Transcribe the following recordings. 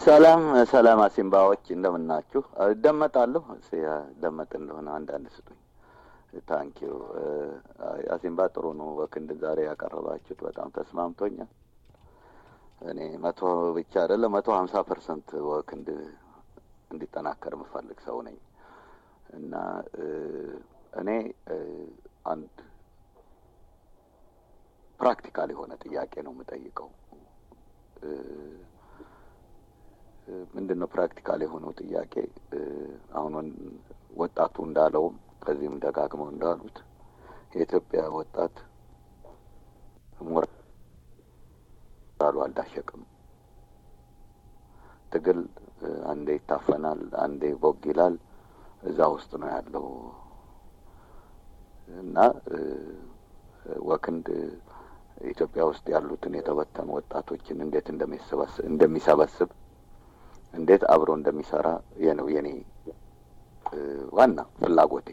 ሰላም ሰላም፣ አሲምባዎች እንደምናችሁ? እደመጣለሁ። ደመጥ እንደሆነ አንዳንድ ስጡኝ። ታንኪዩ አሲምባ፣ ጥሩ ነው። በክንድ ዛሬ ያቀረባችሁት በጣም ተስማምቶኛል። እኔ መቶ ብቻ አይደለም መቶ ሀምሳ ፐርሰንት ወክንድ እንዲጠናከር የምፈልግ ሰው ነኝ እና እኔ አንድ ፕራክቲካል የሆነ ጥያቄ ነው የምጠይቀው። ምንድን ነው ፕራክቲካል የሆነው ጥያቄ? አሁን ወጣቱ እንዳለውም ከዚህም ደጋግመው እንዳሉት የኢትዮጵያ ወጣት ሞራሉ አልዳሸቅም። ትግል አንዴ ይታፈናል፣ አንዴ ቦግ ይላል። እዛ ውስጥ ነው ያለው እና ወክንድ ኢትዮጵያ ውስጥ ያሉትን የተበተኑ ወጣቶችን እንዴት እንደሚሰበስብ እንዴት አብሮ እንደሚሰራ ይህ ነው የኔ ዋና ፍላጎቴ።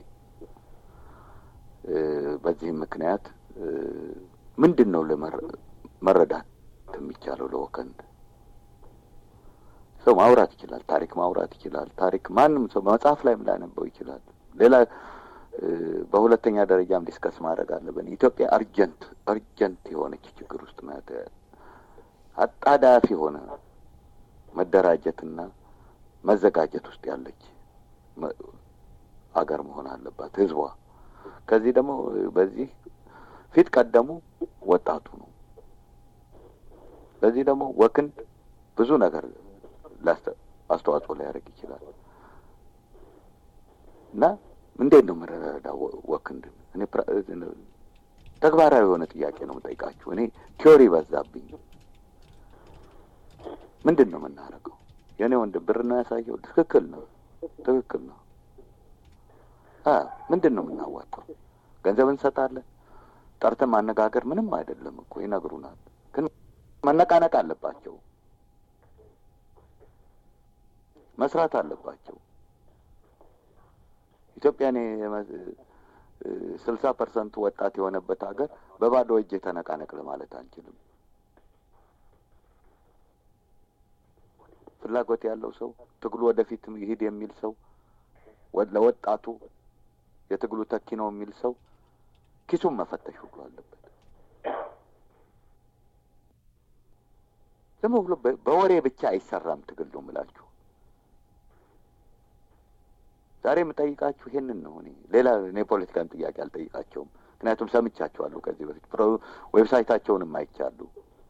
በዚህም ምክንያት ምንድን ነው መረዳት የሚቻለው ለወከንድ ሰው ማውራት ይችላል፣ ታሪክ ማውራት ይችላል። ታሪክ ማንም ሰው መጽሐፍ ላይም ላነበው ይችላል። ሌላ በሁለተኛ ደረጃም ዲስከስ ማድረግ አለብን። ኢትዮጵያ አርጀንት አርጀንት የሆነች ችግር ውስጥ ናት። አጣዳፊ የሆነ መደራጀትና መዘጋጀት ውስጥ ያለች አገር መሆን አለባት ህዝቧ። ከዚህ ደግሞ በዚህ ፊት ቀደሙ ወጣቱ ነው። በዚህ ደግሞ ወክንድ ብዙ ነገር አስተዋጽኦ ሊያደርግ ይችላል እና እንዴት ነው የምንረዳው ወክንድን? እኔ ተግባራዊ የሆነ ጥያቄ ነው የምጠይቃችሁ። እኔ ቲዮሪ በዛብኝ። ምንድን ነው የምናደርገው? የእኔ ወንድም ብር ነው ያሳየው። ትክክል ነው፣ ትክክል ነው። ምንድን ነው የምናዋጣው? ገንዘብ እንሰጣለን። ጠርተን ማነጋገር ምንም አይደለም እኮ ይነግሩናል። ግን መነቃነቅ አለባቸው፣ መስራት አለባቸው። ኢትዮጵያን ስልሳ ፐርሰንቱ ወጣት የሆነበት ሀገር በባዶ እጅ የተነቃነቅ ለማለት አንችልም። ፍላጎት ያለው ሰው ትግሉ ወደፊት ይሂድ የሚል ሰው ለወጣቱ የትግሉ ተኪ ነው የሚል ሰው ኪሱን መፈተሽ ሁሉ አለበት። ዝም ብሎ በወሬ ብቻ አይሰራም ትግል ነው የምላችሁ። ዛሬ የምጠይቃችሁ ይሄንን ነው። እኔ ሌላ እኔ ፖለቲካን ጥያቄ አልጠይቃቸውም። ምክንያቱም ሰምቻቸዋለሁ ከዚህ በፊት ዌብሳይታቸውንም አይቻሉ።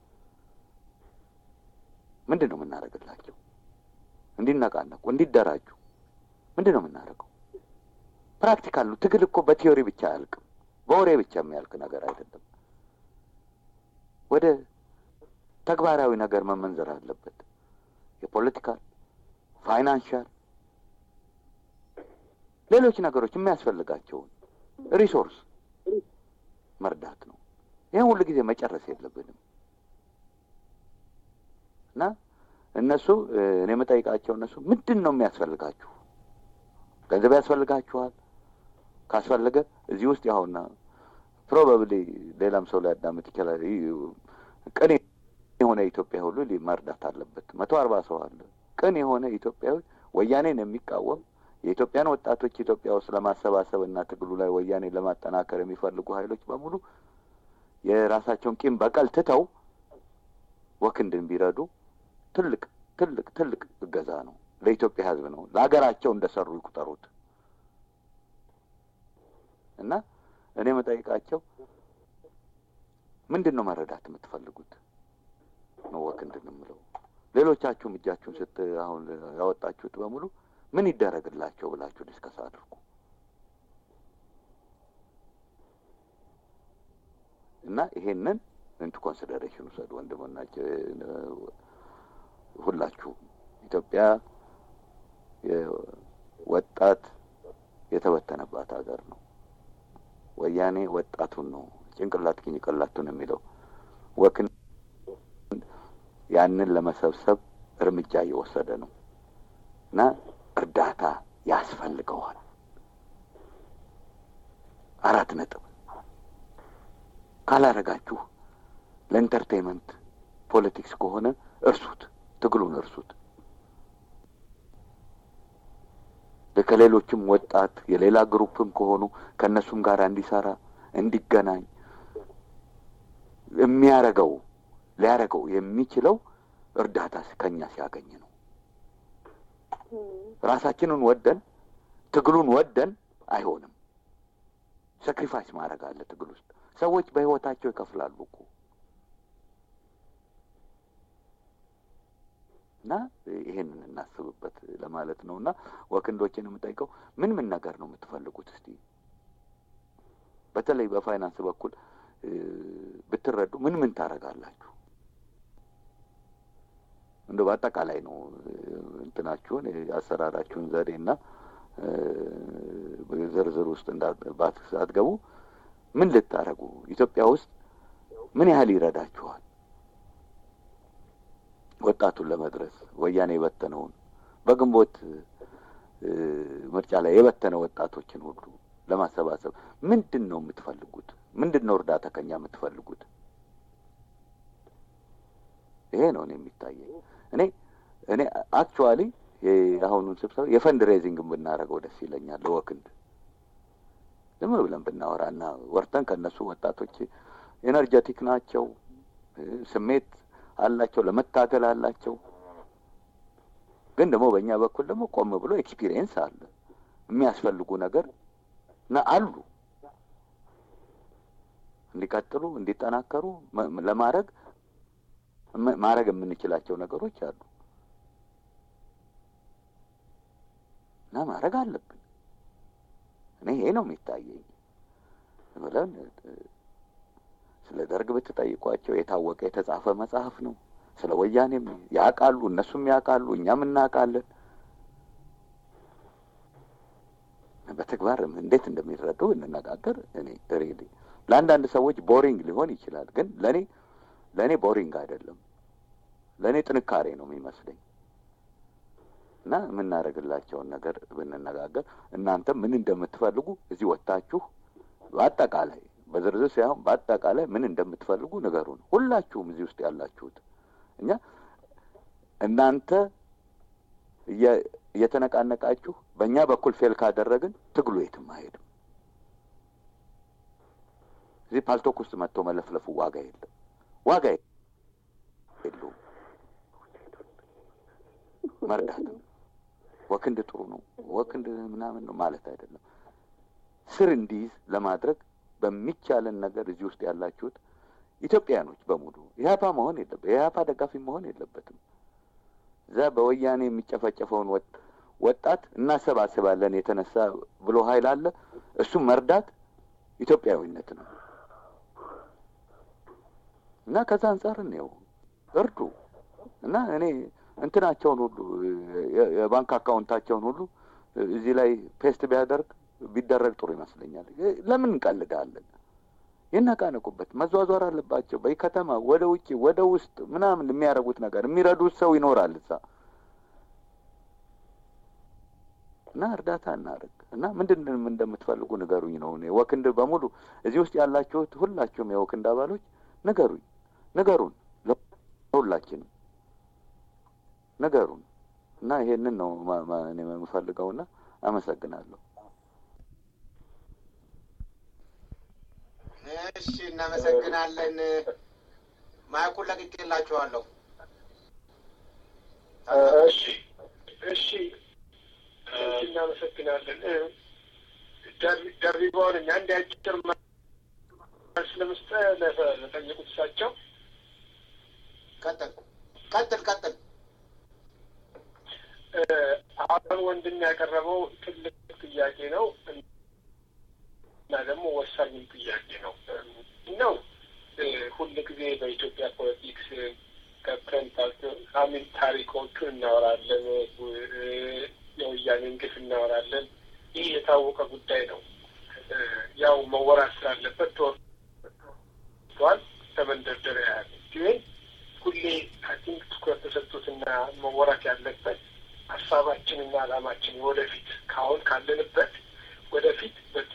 ምንድን ነው የምናደርግላቸው? እንዲነቃነቁ፣ እንዲደራጁ ምንድን ነው የምናደርገው? ፕራክቲካል ነው። ትግል እኮ በቲዮሪ ብቻ አያልቅም፣ በወሬ ብቻ የሚያልቅ ነገር አይደለም። ወደ ተግባራዊ ነገር መመንዘር አለበት። የፖለቲካል ፋይናንሻል ሌሎች ነገሮች የሚያስፈልጋቸውን ሪሶርስ መርዳት ነው። ይህን ሁሉ ጊዜ መጨረስ የለብንም እና እነሱ እኔ የምጠይቃቸው እነሱ ምንድን ነው የሚያስፈልጋችሁ? ገንዘብ ያስፈልጋችኋል? ካስፈለገ እዚህ ውስጥ ያሁና ፕሮባብሊ ሌላም ሰው ሊያዳምጥ ይችላል። ቅን የሆነ ኢትዮጵያ ሁሉ መርዳት አለበት። መቶ አርባ ሰው አለ። ቅን የሆነ ኢትዮጵያዊ ወያኔን የሚቃወም የኢትዮጵያን ወጣቶች ኢትዮጵያ ውስጥ ለማሰባሰብ እና ትግሉ ላይ ወያኔ ለማጠናከር የሚፈልጉ ኃይሎች በሙሉ የራሳቸውን ቂም በቀል ትተው ወክንድን ቢረዱ ትልቅ ትልቅ ትልቅ እገዛ ነው። ለኢትዮጵያ ሕዝብ ነው። ለሀገራቸው እንደሰሩ ይቁጠሩት እና እኔ መጠይቃቸው ምንድን ነው መረዳት የምትፈልጉት ነው ወክንድን የምለው። ሌሎቻችሁም እጃችሁን ስት አሁን ያወጣችሁት በሙሉ ምን ይደረግላቸው ብላችሁ ዲስከስ አድርጉ እና ይሄንን ኢንቱ ኮንሲደሬሽን ውሰዱ ወንድሞናቸው ሁላችሁ። ኢትዮጵያ ወጣት የተበተነባት ሀገር ነው። ወያኔ ወጣቱን ነው ጭንቅላት ጭንቅላቱን የሚለው ወክን ያንን ለመሰብሰብ እርምጃ እየወሰደ ነው እና እርዳታ ያስፈልገዋል። አራት ነጥብ። ካላረጋችሁ ለኢንተርቴንመንት ፖለቲክስ ከሆነ እርሱት፣ ትግሉን እርሱት። ከሌሎችም ወጣት የሌላ ግሩፕም ከሆኑ ከእነሱም ጋር እንዲሰራ እንዲገናኝ የሚያረገው ሊያረገው የሚችለው እርዳታ ከኛ ሲያገኝ ነው። ራሳችንን ወደን ትግሉን ወደን አይሆንም። ሳክሪፋይስ ማድረግ አለ ትግል ውስጥ። ሰዎች በህይወታቸው ይከፍላሉ እኮ እና ይሄንን እናስብበት ለማለት ነው። እና ወክንዶችን የምጠይቀው ምን ምን ነገር ነው የምትፈልጉት? እስቲ በተለይ በፋይናንስ በኩል ብትረዱ ምን ምን ታደርጋላችሁ? እንደ በአጠቃላይ ነው እንትናችሁን አሰራራችሁን ዘዴና ዝርዝር ውስጥ ሳትገቡ ምን ልታደርጉ ኢትዮጵያ ውስጥ ምን ያህል ይረዳችኋል? ወጣቱን ለመድረስ ወያኔ የበተነውን በግንቦት ምርጫ ላይ የበተነ ወጣቶችን ሁሉ ለማሰባሰብ ምንድን ነው የምትፈልጉት? ምንድን ነው እርዳታ ከኛ የምትፈልጉት? ይሄ ነው እኔ የሚታየኝ። እኔ እኔ አክቹዋሊ የአሁኑን ስብሰባ የፈንድ ሬዚንግ ብናደርገው ደስ ይለኛል። ለወክንድ ዝም ብለን ብናወራና ወርተን ከእነሱ ወጣቶች ኤነርጀቲክ ናቸው፣ ስሜት አላቸው፣ ለመታገል አላቸው። ግን ደግሞ በእኛ በኩል ደግሞ ቆም ብሎ ኤክስፒሪየንስ አለ የሚያስፈልጉ ነገር እና አሉ እንዲቀጥሉ እንዲጠናከሩ ለማድረግ ማድረግ የምንችላቸው ነገሮች አሉ እና ማድረግ አለብን። እኔ ይሄ ነው የሚታየኝ ብለን ስለ ደርግ ብትጠይቋቸው የታወቀ የተጻፈ መጽሐፍ ነው። ስለ ወያኔም ያውቃሉ፣ እነሱም ያውቃሉ፣ እኛም እናውቃለን። በተግባር እንዴት እንደሚረዱ እንነጋገር። እኔ ሪሊ ለአንዳንድ ሰዎች ቦሪንግ ሊሆን ይችላል፣ ግን ለእኔ ለእኔ ቦሪንግ አይደለም። ለእኔ ጥንካሬ ነው የሚመስለኝ እና የምናደርግላቸውን ነገር ብንነጋገር እናንተም ምን እንደምትፈልጉ እዚህ ወጥታችሁ በአጠቃላይ በዝርዝር ሳይሆን በአጠቃላይ ምን እንደምትፈልጉ ንገሩን። ሁላችሁም እዚህ ውስጥ ያላችሁት እኛ እናንተ እየተነቃነቃችሁ በእኛ በኩል ፌል ካደረግን ትግሉ የትም አይሄድም። እዚህ ፓልቶክ ውስጥ መጥቶ መለፍለፉ ዋጋ የለም፣ ዋጋ የለውም። መርዳት ነው። ወክንድ ጥሩ ነው፣ ወክንድ ምናምን ነው ማለት አይደለም። ስር እንዲይዝ ለማድረግ በሚቻለን ነገር እዚህ ውስጥ ያላችሁት ኢትዮጵያኖች በሙሉ ኢህአፓ መሆን የለበት የኢህአፓ ደጋፊ መሆን የለበትም። እዛ በወያኔ የሚጨፈጨፈውን ወጣት እናሰባስባለን የተነሳ ብሎ ኃይል አለ። እሱም መርዳት ኢትዮጵያዊነት ነው እና ከዛ አንጻር እንየው፣ እርዱ እና እኔ እንትናቸውን ሁሉ የባንክ አካውንታቸውን ሁሉ እዚህ ላይ ፔስት ቢያደርግ ቢደረግ ጥሩ ይመስለኛል። ለምን እንቀልዳለን? ይነቃነቁበት፣ መዟዟር አለባቸው። በከተማ ወደ ውጭ ወደ ውስጥ ምናምን የሚያደርጉት ነገር የሚረዱት ሰው ይኖራል እዛ እና እርዳታ እናድርግ እና ምንድን እንደምትፈልጉ ንገሩኝ ነው። እኔ ወክንድ በሙሉ እዚህ ውስጥ ያላችሁት ሁላችሁም የወክንድ አባሎች ንገሩኝ፣ ንገሩን፣ ለሁላችንም ንገሩን እና ይሄንን ነው እኔ የምፈልገውና አመሰግናለሁ። እሺ፣ እናመሰግናለን። ማይኩን ለቅቄላችኋለሁ። እሺ፣ እሺ፣ እናመሰግናለን። ደርቢባውን እኛ እንዲ አጭር መልስ ለመስጠት ለጠየቁት እሳቸው ቀጥል ቀጥል ቀጥል። አሁን ወንድም ያቀረበው ትልቅ ጥያቄ ነው እና ደግሞ ወሳኝም ጥያቄ ነው ነው ሁል ጊዜ በኢትዮጵያ ፖለቲክስ ገብተን አሚን ታሪኮቹን እናወራለን፣ የወያኔን ግፍ እናወራለን። ይህ የታወቀ ጉዳይ ነው። ያው መወራት ስላለበት ተወርቷል። ተመንደርደሪያ ያለ ግን ሁሌ አይ ቲንክ ትኩረት ተሰጥቶትና መወራት ያለበት ሀሳባችንና ዓላማችን ወደፊት ካሁን ካለንበት ወደፊት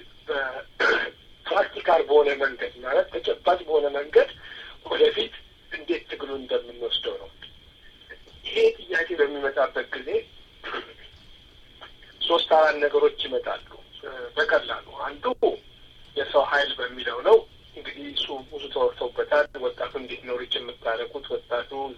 በፕራክቲካል በሆነ መንገድ ማለት ተጨባጭ በሆነ መንገድ ወደፊት እንዴት ትግሉን እንደምንወስደው ነው። ይሄ ጥያቄ በሚመጣበት ጊዜ ሶስት አራት ነገሮች ይመጣሉ በቀላሉ። አንዱ የሰው ኃይል በሚለው ነው። እንግዲህ እሱ ብዙ ተወርተውበታል። ወጣቱ እንዴት ነው ሪች የምታደርጉት? ወጣቱ እዛ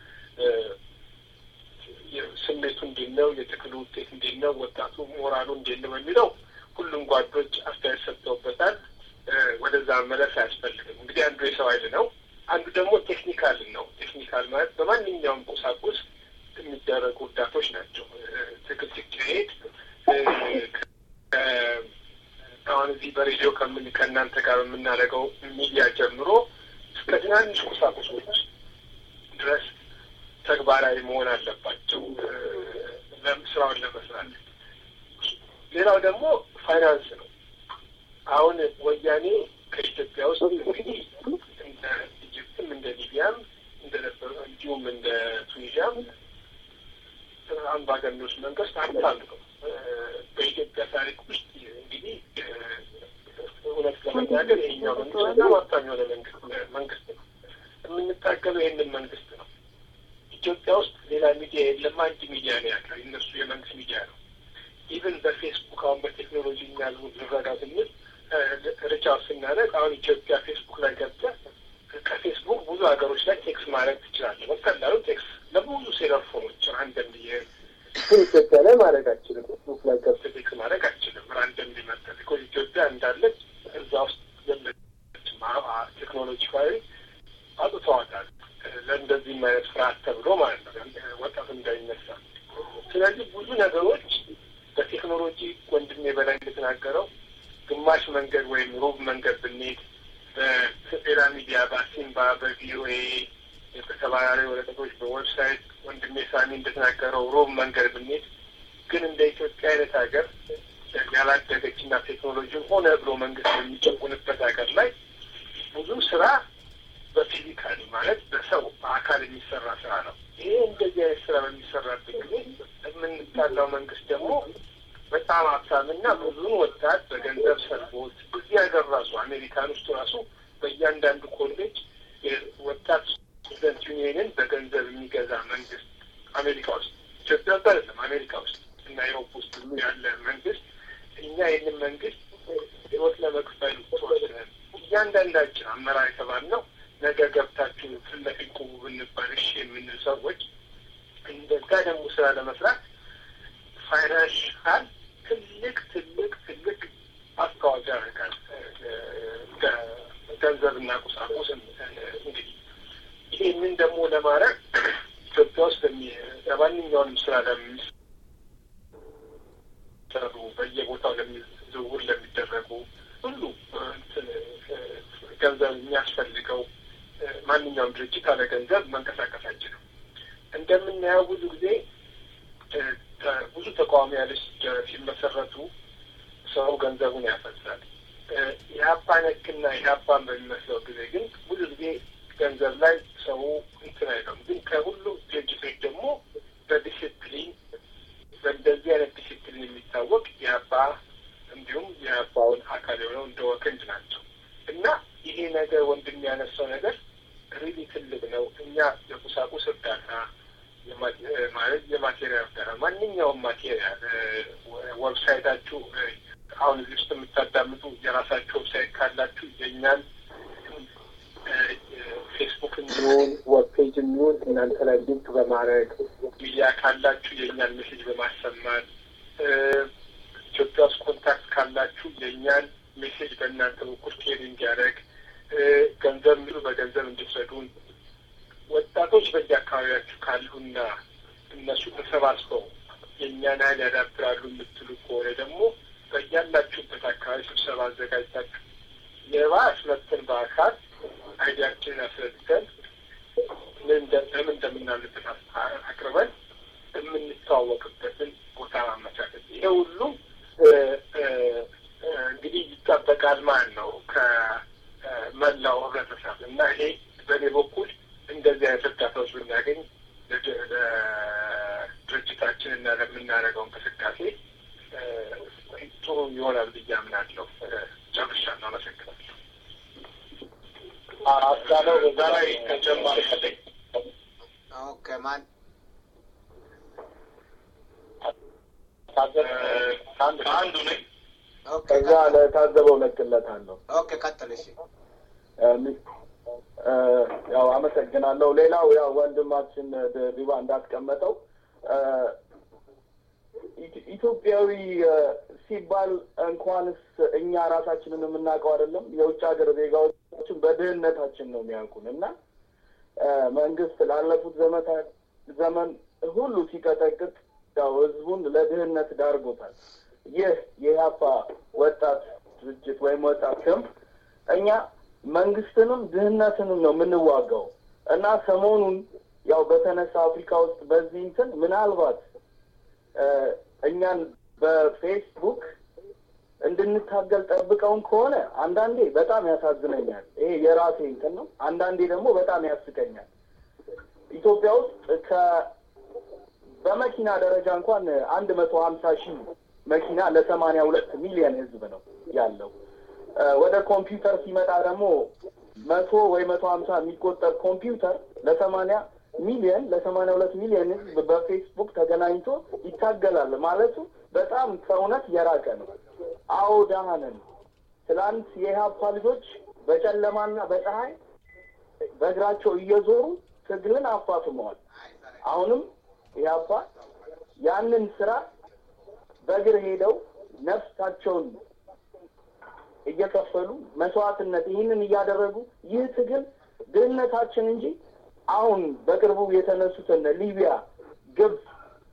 ስሜቱ እንዴት ነው? የትግሉ ውጤት እንዴት ነው? ወጣቱ ሞራሉ እንዴት ነው በሚለው ሁሉም ጓዶች አስተያየት ሰጥተውበታል። ወደዛ መለስ አያስፈልግም። እንግዲህ አንዱ የሰው ኃይል ነው። አንዱ ደግሞ ቴክኒካል ነው። ቴክኒካል ማለት በማንኛውም ቁሳቁስ የሚደረጉ እርዳቶች ናቸው። ትግል ሲካሄድ አሁን እዚህ በሬዲዮ ከምን ከእናንተ ጋር የምናደርገው ሚዲያ ጀምሮ እስከ ትናንሽ ቁሳቁሶች ድረስ ተግባራዊ መሆን አለባቸው ስራውን ለመስራት። ሌላው ደግሞ ፋይናንስ ነው። አሁን ወያኔ ከኢትዮጵያ ውስጥ እንግዲህ እንደ ኢጅፕትም እንደ ሊቢያም እንደነበሩ እንዲሁም እንደ ቱኒዚያም አምባገነኖች መንግስት ሀብታም ነው። በኢትዮጵያ ታሪክ ውስጥ እንግዲህ እውነት ለመናገር ይሄኛው መንግስት በጣም ሀብታም የሆነ መንግስት መንግስት ነው። የምንታገለው ይህንን መንግስት ነው። ኢትዮጵያ ውስጥ ሌላ ሚዲያ የለም። አንድ ሚዲያ ነው ያለው፣ እነሱ የመንግስት ሚዲያ ነው። ኢቨን በፌስቡክ አሁን በቴክኖሎጂ እኛ ልረዳ ስንል ርቻት ስናደርግ አሁን ኢትዮጵያ ፌስቡክ ላይ ገብተህ ከፌስቡክ ብዙ ሀገሮች ላይ ቴክስ ማድረግ ትችላለህ። በቀላሉ ቴክስ ለብዙ ሴለር ፎኖች ራንደም ኢትዮጵያ ላይ ማድረግ አችልም። ፌስቡክ ላይ ገብተህ ቴክስ ማድረግ አችልም። ራንደም ሊመጠል ቢኮዝ ኢትዮጵያ እንዳለች እዛ ውስጥ የለችም። ቴክኖሎጂካዊ አውጥተዋታል። ለእንደዚህም አይነት ፍርሃት ተብሎ ማለት ነው ወጣቱ እንዳይነሳ። ስለዚህ ብዙ ነገሮች በቴክኖሎጂ ወንድሜ በላይ እንደተናገረው ግማሽ መንገድ ወይም ሩብ መንገድ ብንሄድ በፌራ ሚዲያ፣ በአሲምባ፣ በቪኦኤ በተባራሪ ወረቀቶች፣ በዌብሳይት ወንድሜ ሳሚ እንደተናገረው ሩብ መንገድ ብንሄድ ግን እንደ ኢትዮጵያ አይነት ሀገር ያላደገችና ቴክኖሎጂን ሆነ ብሎ መንግስት የሚጨቁንበት ሀገር ላይ ብዙ ስራ በፊዚካሊ ማለት በሰው በአካል የሚሰራ ስራ ነው። ይሄ እንደዚህ አይነት ስራ በሚሰራበት ጊዜ የምንጣላው መንግስት ደግሞ በጣም ሀብታምና ብዙን ወጣት በገንዘብ ሰልቦት እዚህ ሀገር ራሱ አሜሪካን ውስጥ ራሱ በእያንዳንዱ ኮሌጅ ወጣት ስቱደንት ዩኒየንን በገንዘብ የሚገዛ መንግስት አሜሪካ ውስጥ ኢትዮጵያ ውስጥ አይደለም፣ አሜሪካ ውስጥ እና ዩሮፕ ውስጥ ያለ መንግስት እኛ ይህንን መንግስት ህይወት ለመክፈል ተወስነን እያንዳንዳችን አመራር የተባልነው ነገ ገብታችሁ ፊት ለፊት ቁሙ ብንባል እሺ የምንል ሰዎች እንደዛ ደግሞ ስራ ለመስራት ፋይናንሻል ትልቅ ትልቅ ትልቅ አስተዋጽኦ ያደርጋል። ገንዘብና ቁሳቁስ እንግዲህ ይህንን ደግሞ ለማድረግ ኢትዮጵያ ውስጥ ለማንኛውንም ስራ ለሚሰሩ በየቦታው ዝውውር ለሚደረጉ ሁሉ ገንዘብ የሚያስፈልገው ማንኛውም ድርጅት አለ ገንዘብ መንቀሳቀስ አይችልም። እንደምናየው ብዙ ጊዜ ብዙ ተቃዋሚ ያለች ሲመሰረቱ ሰው ገንዘቡን ያፈሳል። የሀባ ነክና የሀባን በሚመስለው ጊዜ ግን ብዙ ጊዜ ገንዘብ ላይ ሰው እንትን አይለም። ግን ከሁሉም ድርጅቶች ደግሞ በዲሲፕሊን በእንደዚህ አይነት ዲሲፕሊን የሚታወቅ የሀባ እንዲሁም የሀባውን አካል የሆነው እንደ ወክንድ ናቸው እና ይሄ ነገር ወንድም ያነሳው ነገር ሪሊ ትልቅ ነው። እኛ የቁሳቁስ እርዳታ ማለት የማቴሪያል እርዳታ ማንኛውም ማቴሪያል ዌብሳይታችሁ አሁን እዚህ ውስጥ የምታዳምጡ የራሳችሁ ዌብሳይት ካላችሁ የእኛን ፌስቡክ የሚሆን ዌብ ፔጅ የሚሆን እናንተ ላይ ሊንክ በማድረግ ሚዲያ ካላችሁ የእኛን ሜሴጅ በማሰማት ኢትዮጵያ ውስጥ ኮንታክት ካላችሁ የእኛን ሜሴጅ በእናንተ በኩል ኬር እንዲያደርግ ገንዘብ የሚሉ በገንዘብ እንድትረዱን ወጣቶች በየአካባቢያችሁ ካሉና እነሱ ተሰባስበው የእኛን ኃይል ያዳብራሉ የምትሉ ከሆነ ደግሞ በያላችሁበት አካባቢ ስብሰባ አዘጋጅታችሁ የባስ መጥተን በአካል አይዲያችንን አስረድተን ለምን እንደምናምንበት አቅርበን የምንተዋወቅበትን ቦታ ማመቻቸት ይሄ ሁሉ እንግዲህ ይጠበቃል ማለት ነው ከመላው ህብረተሰብ እና ይሄ በእኔ በኩል እንደዚህ አይነት እርዳታዎች ብናገኝ ለድርጅታችን እና ለምናደርገው እንቅስቃሴ ጥሩ ይሆናል ብዬ አምናለሁ። ጨርሻለሁ። አመሰግናለሁ። አስቻለው በዛ ላይ ተጨማሪ ፈለግ ኦኬ ማን ከአንዱ ነኝ። ኦኬ ከዛ ቀጥል። ለታዘበው ለቅለታለሁ። ኦኬ ቀጥል። እሺ እ፣ ያው አመሰግናለሁ። ሌላው ያው ወንድማችን ድሪባ እንዳስቀመጠው እ፣ ኢት- ኢትዮጵያዊ እ፣ ሲባል እንኳንስ እኛ ራሳችንን የምናውቀው አይደለም የውጭ ሀገር ዜጋዎችን በድህነታችን ነው የሚያውቁን እና እ፣ መንግስት ላለፉት ዘመታት ዘመን ሁሉ ሲቀጠቅጥ ያው ህዝቡን ለድህነት ዳርጎታል። ይህ የኢህአፓ ወጣት ድርጅት ወይም ወጣት ክንፍ እኛ መንግስትንም ድህነትንም ነው የምንዋጋው እና ሰሞኑን ያው በተነሳ አፍሪካ ውስጥ በዚህ እንትን ምናልባት እ፣ እኛን በፌስቡክ እንድንታገል ጠብቀውን ከሆነ አንዳንዴ በጣም ያሳዝነኛል። ይሄ የራሴ እንትን ነው። አንዳንዴ ደግሞ በጣም ያስቀኛል። ኢትዮጵያ ውስጥ ከ በመኪና ደረጃ እንኳን አንድ መቶ ሀምሳ ሺህ መኪና ለሰማንያ ሁለት ሚሊዮን ህዝብ ነው ያለው። እ፣ ወደ ኮምፒውተር ሲመጣ ደግሞ መቶ ወይ መቶ ሀምሳ የሚቆጠር ኮምፒውተር ለሰማንያ ሚሊዮን ለሰማንያ ሁለት ሚሊዮን ህዝብ በፌስቡክ ተገናኝቶ ይታገላል ማለቱ በጣም ከእውነት የራቀ ነው። አዎ ደህና ነን። ትላንት የኢህአፓ ልጆች በጨለማና በፀሐይ በእግራቸው እየዞሩ ትግልን አፋፍመዋል። አሁንም ኢህአፓ ያንን ስራ በእግር ሄደው ነፍሳቸውን እየከፈሉ መስዋዕትነት ይህንን እያደረጉ ይህ ትግል ድህነታችን እንጂ አሁን በቅርቡ የተነሱትን ሊቢያ፣ ግብፅ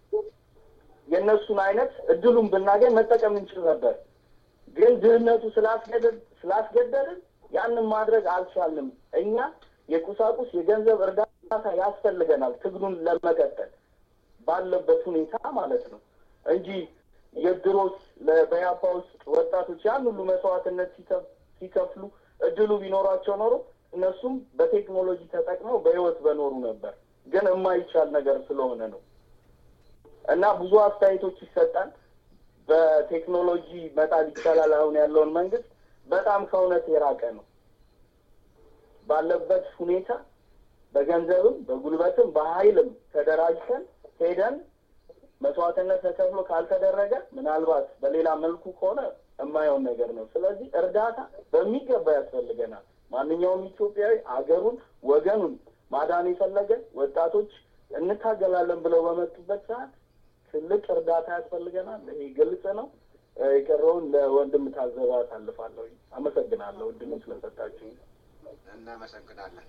የእነሱን አይነት እድሉን ብናገኝ መጠቀም እንችል ነበር። ግን ድህነቱ ስላስገደድ ስላስገደድን ያንን ማድረግ አልቻልንም። እኛ የቁሳቁስ የገንዘብ እርዳታ ያስፈልገናል ትግሉን ለመቀጠል ባለበት ሁኔታ ማለት ነው እንጂ የድሮስ በያፓ ውስጥ ወጣቶች ያን ሁሉ መስዋዕትነት ሲከፍ- ሲከፍሉ እድሉ ቢኖራቸው ኖሮ እነሱም በቴክኖሎጂ ተጠቅመው በህይወት በኖሩ ነበር። ግን የማይቻል ነገር ስለሆነ ነው እና ብዙ አስተያየቶች ይሰጣል። በቴክኖሎጂ መጣል ይቻላል አሁን ያለውን መንግስት በጣም ከእውነት የራቀ ነው። ባለበት ሁኔታ በገንዘብም በጉልበትም በኃይልም ተደራጅተን ሄደን መስዋዕትነት ተከፍሎ ካልተደረገ ምናልባት በሌላ መልኩ ከሆነ የማየውን ነገር ነው። ስለዚህ እርዳታ በሚገባ ያስፈልገናል። ማንኛውም ኢትዮጵያዊ አገሩን ወገኑን ማዳን የፈለገ ወጣቶች እንታገላለን ብለው በመጡበት ሰዓት ትልቅ እርዳታ ያስፈልገናል። ይሄ ግልጽ ነው። እ፣ የቀረውን ለወንድም ታዘባ አሳልፋለሁ። አመሰግናለሁ እድሉ ስለሰጣችሁ። እናመሰግናለን።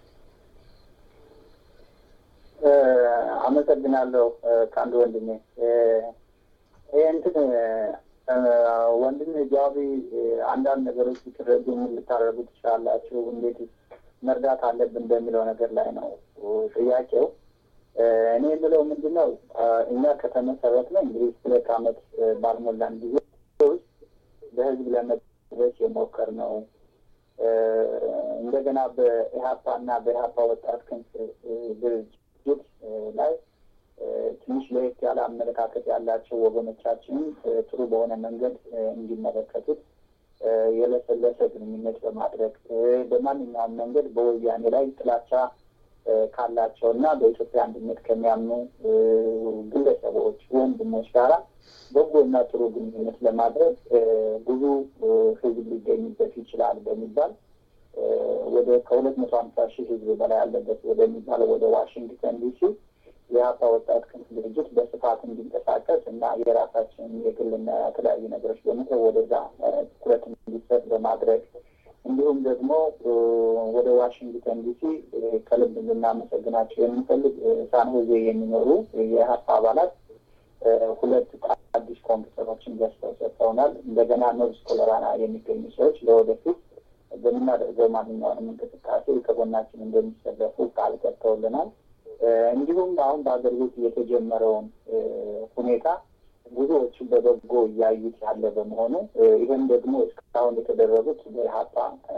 እ፣ አመሰግናለሁ እ፣ ከአንድ ወንድሜ እ፣ ይሄ እንትን እ፣ ወንድሜ ጃዋቢ እ፣ አንዳንድ ነገሮች ልትረዱ ምን ልታደርጉ ትችላላችሁ፣ እንዴት መርዳት አለብን በሚለው ነገር ላይ ነው እ፣ ጥያቄው። እ፣ እኔ የምለው ምንድን ነው እ፣ እኛ ከተመሰረት ነው እንግዲህ ሁለት ዓመት እ፣ ባልሞላን ጊዜ ውስጥ በህዝብ ለመድረስ የሞከር ነው እ፣ እንደገና በኢህአፓ እና በኢህአፓ ወጣት ክንፍ እ፣ ድርጅት እ፣ ላይ እ፣ ትንሽ ለየት ያለ አመለካከት ያላቸው ወገኖቻችንን እ፣ ጥሩ በሆነ መንገድ እ፣ እንዲመለከቱት እ፣ የለሰለሰ ግንኙነት በማድረግ እ፣ በማንኛውም መንገድ በወያኔ ላይ ጥላቻ እ፣ ካላቸው እና በኢትዮጵያ አንድነት ከሚያምኑ እ፣ ግለሰቦች፣ ወንድሞች ጋራ በጎ እና ጥሩ ግንኙነት ለማድረግ እ፣ ብዙ እ፣ ህዝብ ሊገኝበት ይችላል በሚባል እ፣ ወደ ከሁለት መቶ ሀምሳ ሺህ ህዝብ በላይ ያለበት ወደሚባለው ወደ ዋሽንግተን ዲሲ የሀፓ ወጣት ክንፍ ድርጅት በስፋት እንዲንቀሳቀስ እና የራሳችን የግልና የተለያዩ ነገሮች በመተው ወደዛ እ፣ ትኩረት እንዲሰጥ በማድረግ እንዲሁም ደግሞ እ፣ ወደ ዋሽንግተን ዲሲ እ፣ ከልብ ልናመሰግናቸው የምንፈልግ እ፣ ሳንሆዜ የሚኖሩ የሀፓ አባላት እ፣ ሁለት አዲስ ኮምፒውተሮችን ገዝተው ሰጥተውናል። እንደገና ኖርዝ ኮሎራና የሚገኙ ሰዎች ለወደፊት በምናደርገው ማንኛውንም እንቅስቃሴ ከጎናችን እንደሚሰለፉ ቃል ገብተውልናል። እ፣ እንዲሁም አሁን በሀገር ቤት የተጀመረውን እ፣ ሁኔታ ብዙዎቹ በበጎ እያዩት ያለ በመሆኑ እ፣ ይህም ደግሞ እስካሁን የተደረጉት በኢህአፓ እ፣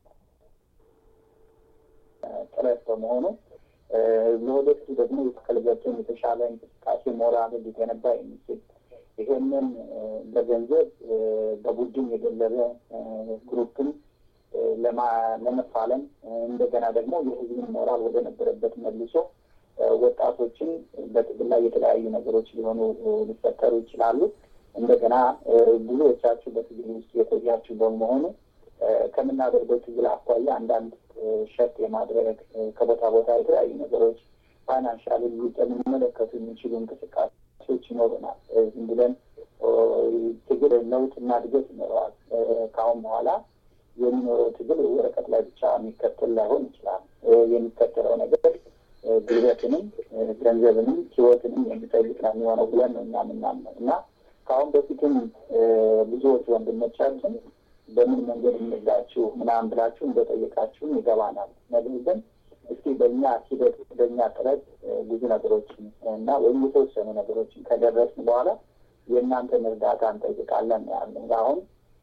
ጥረት በመሆኑ እ፣ ለወደፊቱ ደግሞ የተከልበትን የተሻለ እንቅስቃሴ ሞራል ሊገነባ የሚችል ይሄንን እ፣ በገንዘብ እ፣ በቡድን የገለበ እ፣ ግሩፕን እ፣ ለማ- ለመፋለም እ፣ እንደገና ደግሞ የህዝብን ሞራል ወደ ነበረበት መልሶ እ፣ ወጣቶችን በትግል ላይ የተለያዩ ነገሮች ሊሆኑ እ፣ ሊፈጠሩ ይችላሉ። እንደገና ብዙዎቻችሁ በትግል ውስጥ የቆያችሁ በመሆኑ ከምናደርገው ትግል አኳያ አንዳንድ ሸጥ የማድረግ ከቦታ ቦታ የተለያዩ ነገሮች ፋይናንሻል ሊመለከቱ የሚችሉ እንቅስቃሴዎች ይኖሩናል። ዝም ብለን ትግል ለውጥና እድገት ይኖረዋል። ከአሁን በኋላ የሚኖረው ትግል ወረቀት ላይ ብቻ የሚከተል ላይሆን ይችላል። የሚከተለው ነገር ጉልበትንም፣ ገንዘብንም፣ ህይወትንም የሚጠይቅ ነው የሚሆነው ብለን ነው እኛ የምናምነው እና ከአሁን በፊትም ብዙዎች ወንድሞቻችን በምን መንገድ እንርዳችሁ ምናምን ብላችሁ እንደጠየቃችሁም ይገባናል። ነገር ግን እስኪ በእኛ ሂደት በእኛ ጥረት ብዙ ነገሮችን እና ወይም የተወሰኑ ነገሮችን ከደረስን በኋላ የእናንተን እርዳታ እንጠይቃለን ያለን አሁን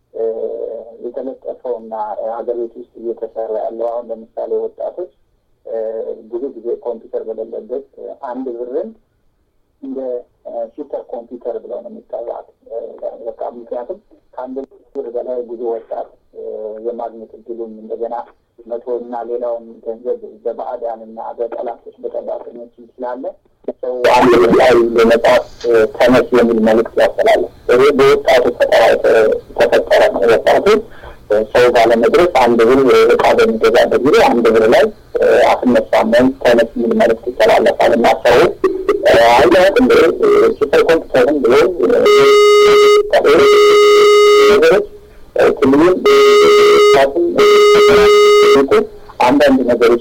የተለጠፈውና ሀገር ቤት ውስጥ እየተሰራ ያለው አሁን ለምሳሌ ወጣቶች ብዙ ጊዜ ኮምፒውተር በሌለበት አንድ ብርን እንደ ሱፐር ኮምፒውተር ብለው ነው የሚጠራት። በቃ ምክንያቱም ከአንድ ብር በላይ ብዙ ወጣት የማግኘት እድሉም እንደገና መቶ እና ሌላውን ገንዘብ በባዕዳን እና በጠላቶች በጠባቀኞች ስላለ ሰው አንድ ብር ላይ ለመጣት ተነስ የሚል መልዕክት ያስተላለፍ። ይሄ በወጣቱ ፈጠራ የተፈጠረ ነው። ወጣቱ ሰው ባለመድረስ አንድ ብር እቃ በሚገዛበት ጊዜ አንድ ብር ላይ አትነሳም ወይም ተነስ የሚል መልዕክት ይተላለፋል እና ሰው አይነት እንደ ሱፐር ኮምፒውተርን ብሎ ነገሮች ክልሉን አንዳንድ ነገሮች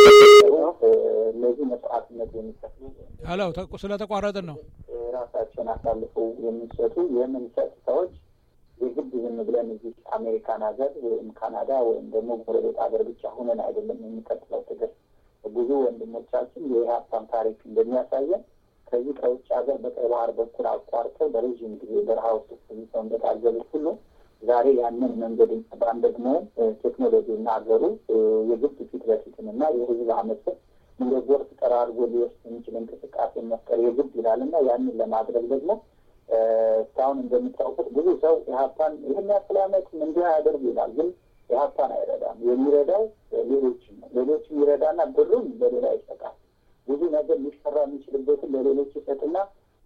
እነዚህ መስዋዕትነት የሚከፍሉ ሄሎ ስለተቋረጥን ነው ራሳቸውን አሳልፈው የሚሰጡ የምንሰጥ ሰዎች የግድ ዝም ብለን እዚህ አሜሪካን ሀገር ወይም ካናዳ ወይም ደግሞ ጎረቤት ሀገር ብቻ ሁነን አይደለም የሚቀጥለው ትግል። ብዙ ወንድሞቻችን የኢህአፓን ታሪክ እንደሚያሳየን ከዚህ ከውጭ ሀገር በቀይ ባህር በኩል አቋርጠው በረዥም ጊዜ በረሃ ውስጥ ቆይተው እንደታገሉት ሁሉ ዛሬ ያንን መንገድ ባን ደግሞ ቴክኖሎጂና ሀገሩ የግድ ፊት ለፊትን እና የህዝብ አመፅን እንደ ጎርፍ ጠራርጎ ሊወስድ የሚችል እንቅስቃሴ መፍጠር የግድ ይላል እና ያንን ለማድረግ ደግሞ እስካሁን እንደምታውቁት ብዙ ሰው ኢህአፓን ይህን ያክል ዓመት እንዲህ ያደርግ ይላል። ግን ኢህአፓን አይረዳም። የሚረዳው ሌሎችን ነው። ሌሎችን ይረዳና ብሩን ለሌላ ይሰጣል። ብዙ ነገር ሊሰራ የሚችልበትን ለሌሎች ይሰጥና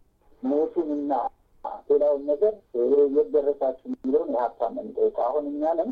ሞቱንና ሌላውን ነገር የት ደረሳችሁ የሚለውን ኢህአፓን ነው የሚጠይቀው። አሁን እኛንም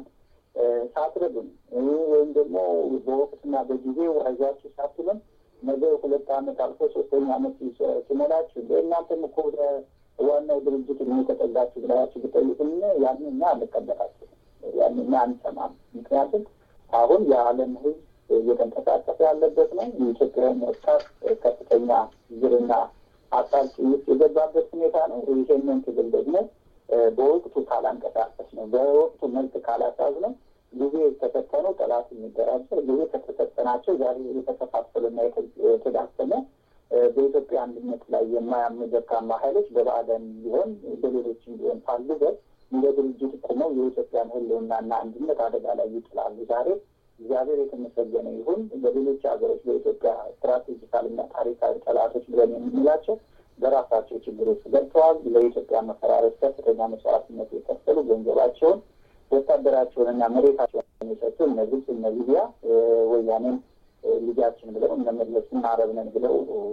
ሳትረዱን ወይም ደግሞ በወቅትና በጊዜው አይዟችሁ ሳትሉን ነገ ሁለት ዓመት አልፎ ሶስተኛ ዓመት ሲሞላችሁ እናንተም እኮ ወደ ዋናው ድርጅት እድሜ ተጠጋችሁ ብላችሁ ብጠይቁን ያንን እኛ አንቀበላችሁ፣ ያንን እኛ አንሰማም። ምክንያቱም አሁን የዓለም ሕዝብ እየተንቀሳቀሰ ያለበት ነው። የኢትዮጵያን ወጣት ከፍተኛ ችግርና አጣብቂ ውስጥ የገባበት ሁኔታ ነው። ይሄንን ትግል ደግሞ በወቅቱ ካላንቀሳቀስ ነው፣ በወቅቱ መልክ ካላሳዝ ነው ጊዜ የተሰጠነው ጠላት የሚደራጀር ጊዜ ከተሰጠናቸው ዛሬ የተከፋፈሉና የተዳከመ በኢትዮጵያ አንድነት ላይ የማያምኑ ደካማ ኃይሎች በባዕዳን ቢሆን በሌሎችም ቢሆን ካሉበት እንደ ድርጅት ቆመው የኢትዮጵያን ህልውናና አንድነት አደጋ ላይ ይጥላሉ። ዛሬ እግዚአብሔር የተመሰገነ ይሁን በሌሎች ሀገሮች በኢትዮጵያ ስትራቴጂካልና ታሪካዊ ጠላቶች ብለን የምንላቸው በራሳቸው ችግር ውስጥ ገብተዋል። ለኢትዮጵያ መፈራረስ ከፍተኛ መስዋዕትነት የከፈሉ ገንዘባቸውን ወታደራቸውንና መሬታቸውን የሰጡ እነ ግብጽ እነ ሊቢያ ወያኔን ልጃችን ብለው እነ መለስን አረብ ነን ብለው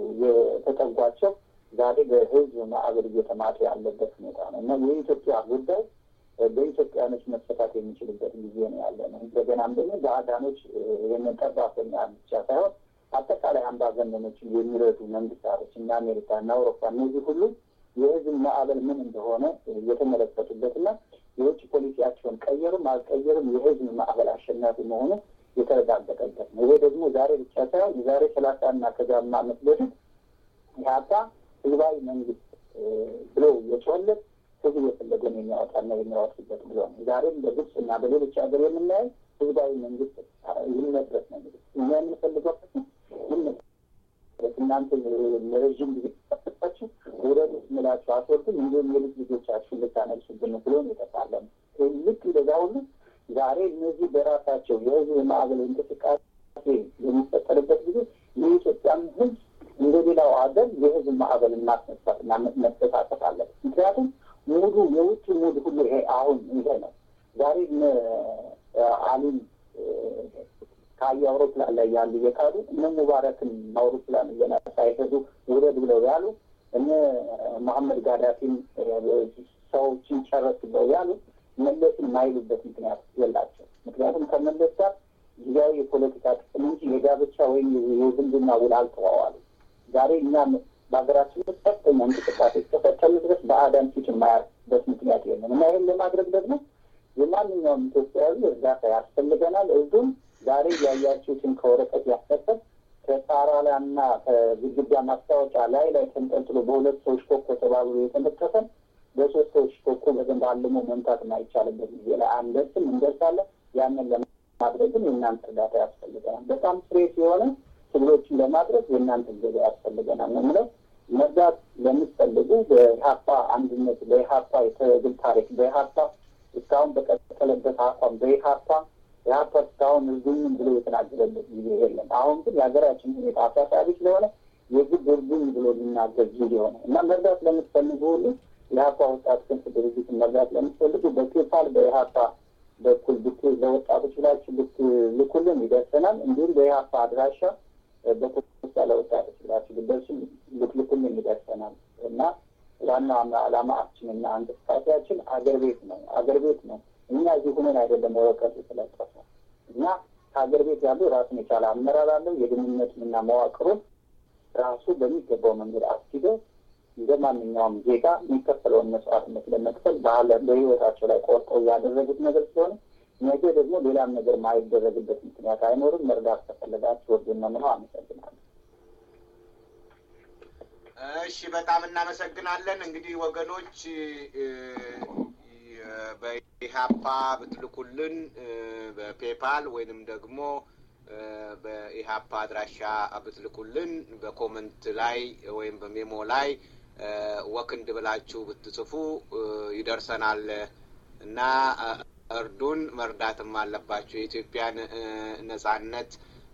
የተጠጓቸው ዛሬ በህዝብ ማዕበል እየተማቱ ያለበት ሁኔታ ነው እና የኢትዮጵያ ጉዳይ በኢትዮጵያኖች መፈታት የሚችልበት ጊዜ ነው ያለ ነው። እንደገናም ደግሞ በአዳኖች ይህንን ጠባፈኛ ብቻ ሳይሆን አጠቃላይ አምባገነኖችን የሚረዱ መንግስታቶች እና አሜሪካ እና አውሮፓ እነዚህ ሁሉ የህዝብ ማዕበል ምን እንደሆነ የተመለከቱበትና የውጭ ፖሊሲያቸውን ቀየሩም አልቀየሩም የህዝብ ማዕበል አሸናፊ መሆኑ የተረጋገጠበት ነው። ይሄ ደግሞ ዛሬ ብቻ ሳይሆን የዛሬ ሰላሳ እና ከዛም ዓመት በፊት ኢህአፓ ህዝባዊ መንግስት ብለው የጮለት ህዝብ የፈለገውን የሚያወጣና የሚያወጡበት ብሎ ነው። ዛሬም በግብጽ እና በሌሎች ሀገር የምናየው ህዝባዊ መንግስት ይመስረት ነው። እኛ የምንፈልገው ይመስረት እናንተ ለረዥም ጊዜ ተጠቅሳችሁ ውረዱ ስንላችሁ አትወርዱም፣ እንዲሁም የልጅ ልጆቻችሁ ልታነግሱብን ብሎ ነው የተፋለም። ልክ እንደዛ ሁሉ ዛሬ እነዚህ በራሳቸው የህዝብ ማዕበል እንቅስቃሴ የሚፈጠርበት ጊዜ የኢትዮጵያን ህዝብ እንደ ሌላው ሀገር የህዝብ ማዕበል ማስነሳትና መተሳሰፍ አለበት። ምክንያቱም ሙሉ የውጭ ሙድ ሁሉ ይሄ አሁን ይሄ ነው። ዛሬ አሊም ከአየ አውሮፕላን ላይ ያሉ የካዱ እነ ሙባረክን አውሮፕላን ገና ሳይሄዱ ውረድ ብለው ያሉ እነ መሐመድ ጋዳፊን ሰዎችን ጨረስ ብለው ያሉት መለስን የማይሉበት ምክንያት የላቸው። ምክንያቱም ከመለስ ጋር ጊዜያዊ የፖለቲካ ጥቅም እንጂ የጋብቻ ወይም የዝምድና ውል አልተዋዋሉ። ዛሬ እኛም በሀገራችን ውስጥ ከፍተኛ እንቅስቃሴ እስከፈጸሙ ድረስ በአዳም ፊት የማያርፍበት ምክንያት የለም እና ይህን ለማድረግ ደግሞ የማንኛውም ኢትዮጵያዊ እርዳታ ያስፈልገናል። እዙም ዛሬ ያያችሁትን ከወረቀት ያስከተል ከጣራ ላይ እና ከግድግዳ ማስታወቂያ ላይ ላይ ተንጠልጥሎ በሁለት ሰዎች ኮኮ ተባብሎ የተነጠፈን በሶስት ሰዎች ኮኮ በደንብ አልሞ መምታት የማይቻልበት ጊዜ ላይ አንደርስም፣ እንደርሳለን። ያንን ለማድረግም የእናንተ እርዳታ ያስፈልገናል። በጣም ስሬት የሆነ ትግሎችን ለማድረግ የእናንተ እገዛ ያስፈልገናል ነው የምለው። መርዳት ለምትፈልጉ በኢሀፓ አንድነት፣ በኢሀፓ የትግል ታሪክ፣ በኢሀፓ እስካሁን በቀጠለበት አቋም፣ በኢሀፓ ኢሀፓ እስካሁን እርዱኝ ብሎ የተናገረበት ጊዜ የለም። አሁን ግን የሀገራችን ሁኔታ አሳሳቢ ስለሆነ የግድ እርዱኝ ብሎ ሊናገር ጊዜ ሆነ እና መርዳት ለምትፈልጉ ሁሉ የኢሀፓ ወጣት ክንፍ ድርጅትን መርዳት ለምትፈልጉ በፔፓል በኢሀፓ በኩል ብት ለወጣቶች ብላችሁ ብትልኩልን ይደርሰናል። እንዲሁም በኢሀፓ አድራሻ በፖስታ ለወጣቶች ብላችሁ ብትደርሱ ብትልኩልን ይደርሰናል እና ዋና ዓላማችንና እንቅስቃሴያችን አገር ቤት ነው። አገር ቤት ነው። እኛ እዚህ ሁነን አይደለም ወረቀቱ የተለጠፈው እና ከሀገር ቤት ያለው ራሱን የቻለ አመራር አለው። የግንኙነቱንና መዋቅሩን ራሱ በሚገባው መንገድ አስኪደው እንደ ማንኛውም ዜጋ የሚከፈለውን መስዋዕትነት ለመክፈል ባህለ በህይወታቸው ላይ ቆርጠው ያደረጉት ነገር ስለሆነ ነገ ደግሞ ሌላም ነገር ማይደረግበት ምክንያት አይኖርም። መርዳት ከፈለጋችሁ ወርዱን ነው የምለው። አመሰግናለሁ። እሺ፣ በጣም እናመሰግናለን። እንግዲህ ወገኖች በኢሀፓ ብትልኩልን በፔፓል ወይንም ደግሞ በኢሀፓ አድራሻ ብትልኩልን በኮመንት ላይ ወይም በሜሞ ላይ ወክንድ ብላችሁ ብትጽፉ ይደርሰናል እና እርዱን። መርዳትም አለባቸው። የኢትዮጵያን ነጻነት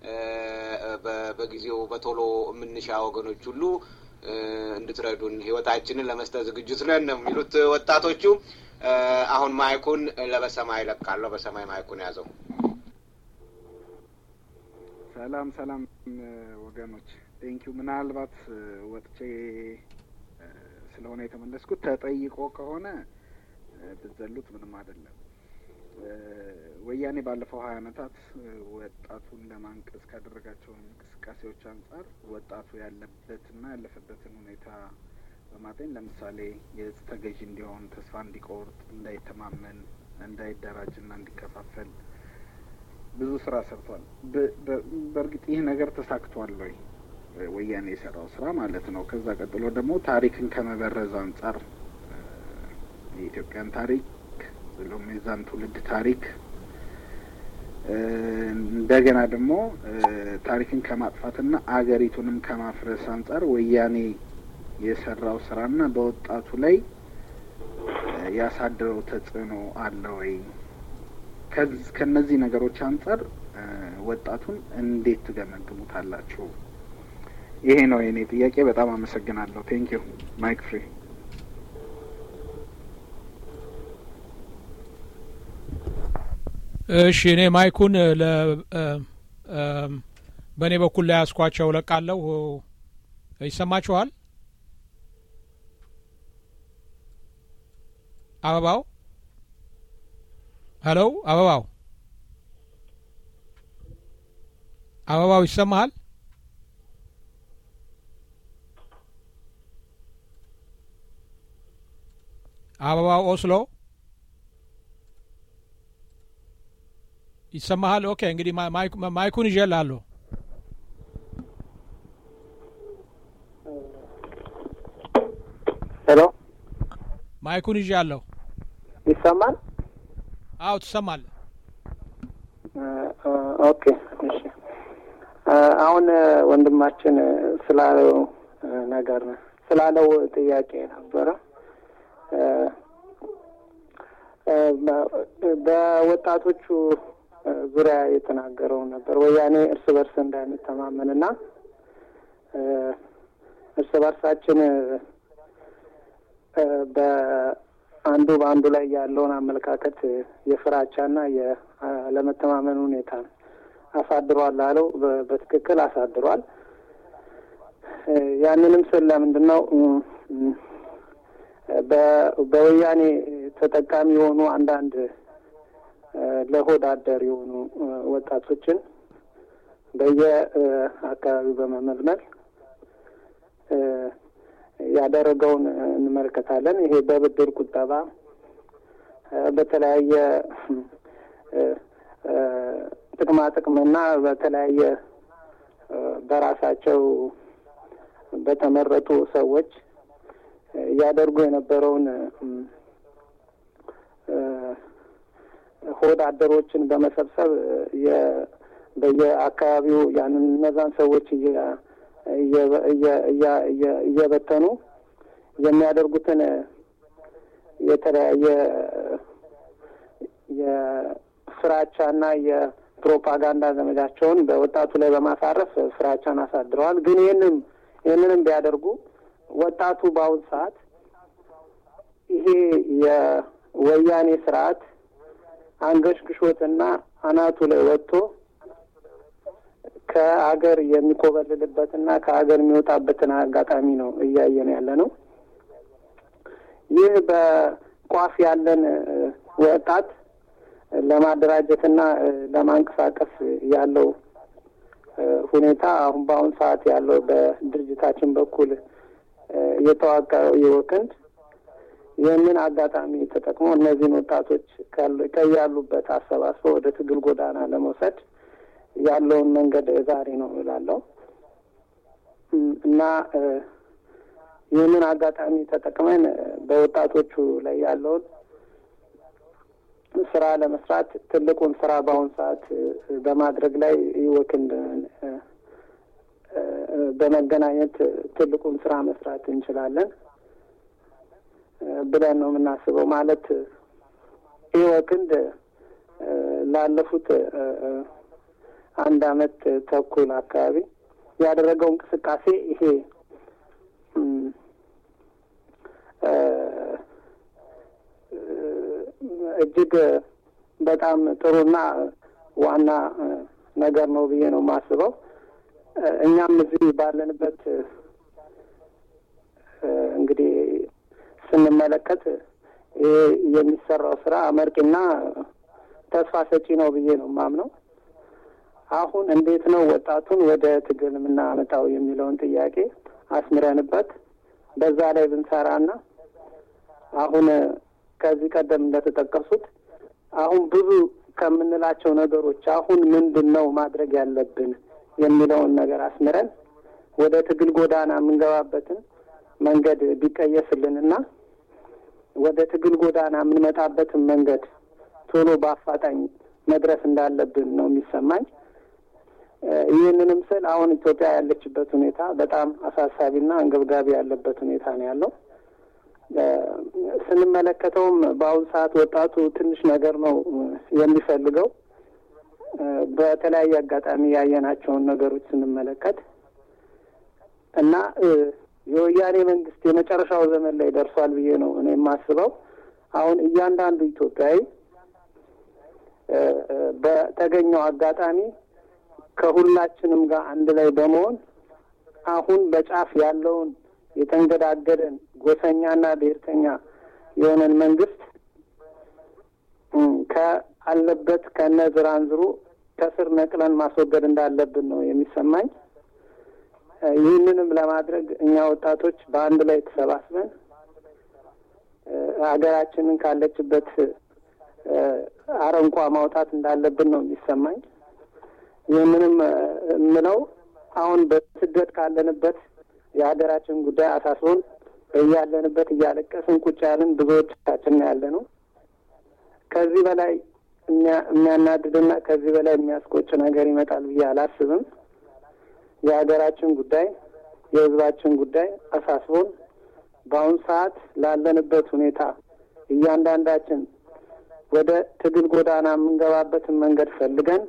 በጊዜው በቶሎ የምንሻ ወገኖች ሁሉ እንድትረዱን ህይወታችንን ለመስጠት ዝግጁት ነን ነው የሚሉት ወጣቶቹ። አሁን ማይኩን ለበሰማይ ለቃለሁ። በሰማይ ማይኩን ያዘው። ሰላም ሰላም ወገኖች፣ ቴንኪዩ። ምናልባት ወጥቼ ስለሆነ የተመለስኩት ተጠይቆ ከሆነ ብትዘሉት ምንም አይደለም። ወያኔ ባለፈው ሀያ አመታት ወጣቱን ለማንቀስ ካደረጋቸው እንቅስቃሴዎች አንጻር ወጣቱ ያለበትና ያለፈበትን ሁኔታ በማጤን ለምሳሌ የእጽ ተገዢ እንዲሆን፣ ተስፋ እንዲቆርጥ፣ እንዳይተማመን፣ እንዳይደራጅና እንዲከፋፈል ብዙ ስራ ሰርቷል። በእርግጥ ይህ ነገር ተሳክቷል ወይ? ወያኔ የሰራው ስራ ማለት ነው። ከዛ ቀጥሎ ደግሞ ታሪክን ከመበረዝ አንጻር የኢትዮጵያን ታሪክ ብሎም የዛን ትውልድ ታሪክ እንደገና ደግሞ ታሪክን ከማጥፋትና አገሪቱንም ከማፍረስ አንጻር ወያኔ የሰራው ስራና በወጣቱ ላይ ያሳደረው ተጽዕኖ አለ ወይ? ከነዚህ ነገሮች አንጻር ወጣቱን እንዴት ትገመግሙታላችሁ? ይሄ ነው የኔ ጥያቄ። በጣም አመሰግናለሁ። ቴንክ ዩ ማይክ ፍሪ። እሺ እኔ ማይኩን ለ በእኔ በኩል ላይ ያስኳቸው ለቃለሁ። ይሰማችኋል? አበባው ሄሎ፣ አበባው አበባው ይሰማሃል? አበባው ኦስሎ ይሰማሃል? ኦኬ እንግዲህ ማይኩን ይዤልሃለሁ። ሄሎ ማይኩን ይዤአለሁ። ይሰማል? አዎ ትሰማለህ። ኦኬ እሺ። አሁን ወንድማችን ስላለው ነገር ስላለው ጥያቄ ነበረ በወጣቶቹ ዙሪያ የተናገረው ነበር። ወያኔ እርስ በርስ እንዳንተማመን እና እርስ በርሳችን በአንዱ በአንዱ ላይ ያለውን አመለካከት የፍራቻና የአለመተማመን ሁኔታ አሳድሯል አለው። በትክክል አሳድሯል። ያንንም ስል ለምንድን ነው በወያኔ ተጠቃሚ የሆኑ አንዳንድ ለሆድ አደር የሆኑ ወጣቶችን በየአካባቢው በመመልመል ያደረገውን እንመለከታለን። ይሄ በብድር ቁጠባ፣ በተለያየ ጥቅማ ጥቅምና በተለያየ በራሳቸው በተመረጡ ሰዎች ያደርጉ የነበረውን ሆድ አደሮችን በመሰብሰብ በየአካባቢው ያንን እነዛን ሰዎች እየበተኑ የሚያደርጉትን የተለያየ የፍራቻና የፕሮፓጋንዳ ዘመቻቸውን በወጣቱ ላይ በማሳረፍ ፍራቻን አሳድረዋል። ግን ይህንም ይህንንም ቢያደርጉ ወጣቱ በአሁን ሰዓት ይሄ የወያኔ ስርዓት አንገሽግሾትና አናቱ ላይ ወጥቶ ከሀገር የሚኮበልልበትና ከሀገር የሚወጣበትን አጋጣሚ ነው እያየን ያለ ነው። ይህ በቋፍ ያለን ወጣት ለማደራጀትና ለማንቀሳቀስ ያለው ሁኔታ አሁን በአሁን ሰዓት ያለው በድርጅታችን በኩል የተዋቀረው የወክንድ ይህንን አጋጣሚ ተጠቅሞ እነዚህን ወጣቶች ከያሉበት አሰባስበው ወደ ትግል ጎዳና ለመውሰድ ያለውን መንገድ ዛሬ ነው እላለሁ እና ይህንን አጋጣሚ ተጠቅመን በወጣቶቹ ላይ ያለውን ስራ ለመስራት ትልቁን ስራ በአሁን ሰዓት በማድረግ ላይ ይወክንድ በመገናኘት ትልቁን ስራ መስራት እንችላለን ብለን ነው የምናስበው። ማለት ኢወክንድ ላለፉት አንድ አመት ተኩል አካባቢ ያደረገው እንቅስቃሴ ይሄ እጅግ በጣም ጥሩና ዋና ነገር ነው ብዬ ነው የማስበው። እኛም እዚህ ባለንበት እንግዲህ ስንመለከት ይሄ የሚሰራው ስራ አመርቂና ተስፋ ሰጪ ነው ብዬ ነው የማምነው። አሁን እንዴት ነው ወጣቱን ወደ ትግል የምናመጣው የሚለውን ጥያቄ አስምረንበት በዛ ላይ ብንሰራና አሁን ከዚህ ቀደም እንደተጠቀሱት አሁን ብዙ ከምንላቸው ነገሮች አሁን ምንድን ነው ማድረግ ያለብን የሚለውን ነገር አስምረን ወደ ትግል ጎዳና የምንገባበትን መንገድ ቢቀየስልንና ወደ ትግል ጎዳና የምንመጣበትን መንገድ ቶሎ በአፋጣኝ መድረስ እንዳለብን ነው የሚሰማኝ። ይህንንም ስል አሁን ኢትዮጵያ ያለችበት ሁኔታ በጣም አሳሳቢና አንገብጋቢ ያለበት ሁኔታ ነው ያለው። ስንመለከተውም በአሁኑ ሰዓት ወጣቱ ትንሽ ነገር ነው የሚፈልገው። በተለያየ አጋጣሚ ያየናቸውን ነገሮች ስንመለከት እና የወያኔ መንግስት የመጨረሻው ዘመን ላይ ደርሷል ብዬ ነው እኔ የማስበው። አሁን እያንዳንዱ ኢትዮጵያዊ በተገኘው አጋጣሚ ከሁላችንም ጋር አንድ ላይ በመሆን አሁን በጫፍ ያለውን የተንገዳገደን ጎሰኛና ብሔርተኛ የሆነን መንግስት ከአለበት ከነ ዝራንዝሩ ከስር ነቅለን ማስወገድ እንዳለብን ነው የሚሰማኝ። ይህንንም ለማድረግ እኛ ወጣቶች በአንድ ላይ ተሰባስበን ሀገራችንን ካለችበት አረንቋ ማውጣት እንዳለብን ነው የሚሰማኝ። ይህንንም የምለው አሁን በስደት ካለንበት የሀገራችን ጉዳይ አሳስቦን እያለንበት እያለቀስን ቁጭ ያልን ብዙዎቻችን ያለ ነው። ከዚህ በላይ የሚያናድድና ከዚህ በላይ የሚያስቆጭ ነገር ይመጣል ብዬ አላስብም። የሀገራችን ጉዳይ የሕዝባችን ጉዳይ አሳስቦን በአሁኑ ሰዓት ላለንበት ሁኔታ እያንዳንዳችን ወደ ትግል ጎዳና የምንገባበትን መንገድ ፈልገን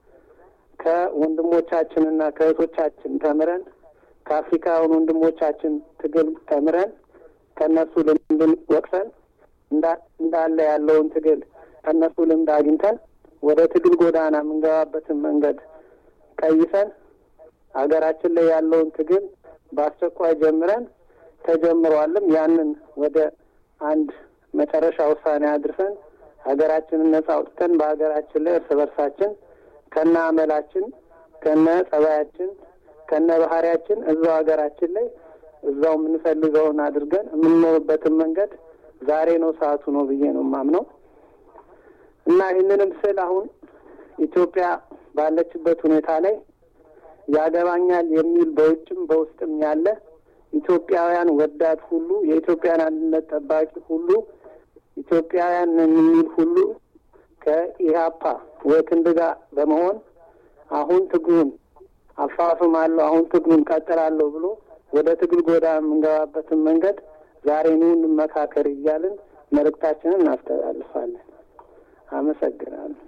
ከወንድሞቻችንና ከእህቶቻችን ተምረን ከአፍሪካውያን ወንድሞቻችን ትግል ተምረን ከእነሱ ልምድን ወቅሰን እንዳለ ያለውን ትግል ከእነሱ ልምድ አግኝተን ወደ ትግል ጎዳና የምንገባበትን መንገድ ቀይሰን ሀገራችን ላይ ያለውን ትግል በአስቸኳይ ጀምረን ተጀምሯልም ያንን ወደ አንድ መጨረሻ ውሳኔ አድርሰን ሀገራችንን ነጻ አውጥተን በሀገራችን ላይ እርስ በርሳችን ከነ አመላችን ከነ ጸባያችን ከነ ባህሪያችን እዛው ሀገራችን ላይ እዛው የምንፈልገውን አድርገን የምንኖርበትን መንገድ ዛሬ ነው ሰዓቱ ነው ብዬ ነው የማምነው እና ይህንንም ስል አሁን ኢትዮጵያ ባለችበት ሁኔታ ላይ ያገባኛል የሚል በውጭም በውስጥም ያለ ኢትዮጵያውያን ወዳድ ሁሉ የኢትዮጵያን አንድነት ጠባቂ ሁሉ ኢትዮጵያውያን የሚል ሁሉ ከኢህአፓ ወክንድ ጋር በመሆን አሁን ትግሉን አፋፍማለሁ፣ አሁን ትግሉን ቀጥላለሁ ብሎ ወደ ትግል ጎዳ የምንገባበትን መንገድ ዛሬ ኑ እንመካከር እያልን መልእክታችንን እናስተላልፋለን። አመሰግናለሁ።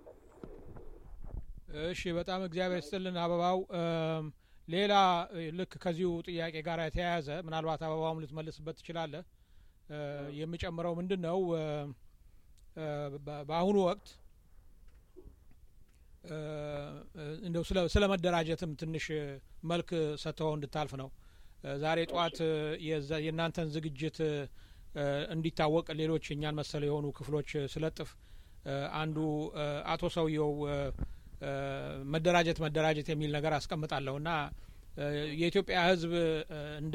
እሺ፣ በጣም እግዚአብሔር ስጥልን አበባው። ሌላ ልክ ከዚሁ ጥያቄ ጋር የተያያዘ ምናልባት አበባውም ልትመልስበት ትችላለህ። የሚጨምረው ምንድን ነው በአሁኑ ወቅት እንደው ስለ መደራጀትም ትንሽ መልክ ሰጥተው እንድታልፍ ነው። ዛሬ ጠዋት የእናንተን ዝግጅት እንዲታወቅ ሌሎች እኛን መሰል የሆኑ ክፍሎች ስለጥፍ አንዱ አቶ ሰውየው መደራጀት መደራጀት የሚል ነገር አስቀምጣለሁ እና የኢትዮጵያ ሕዝብ እንደ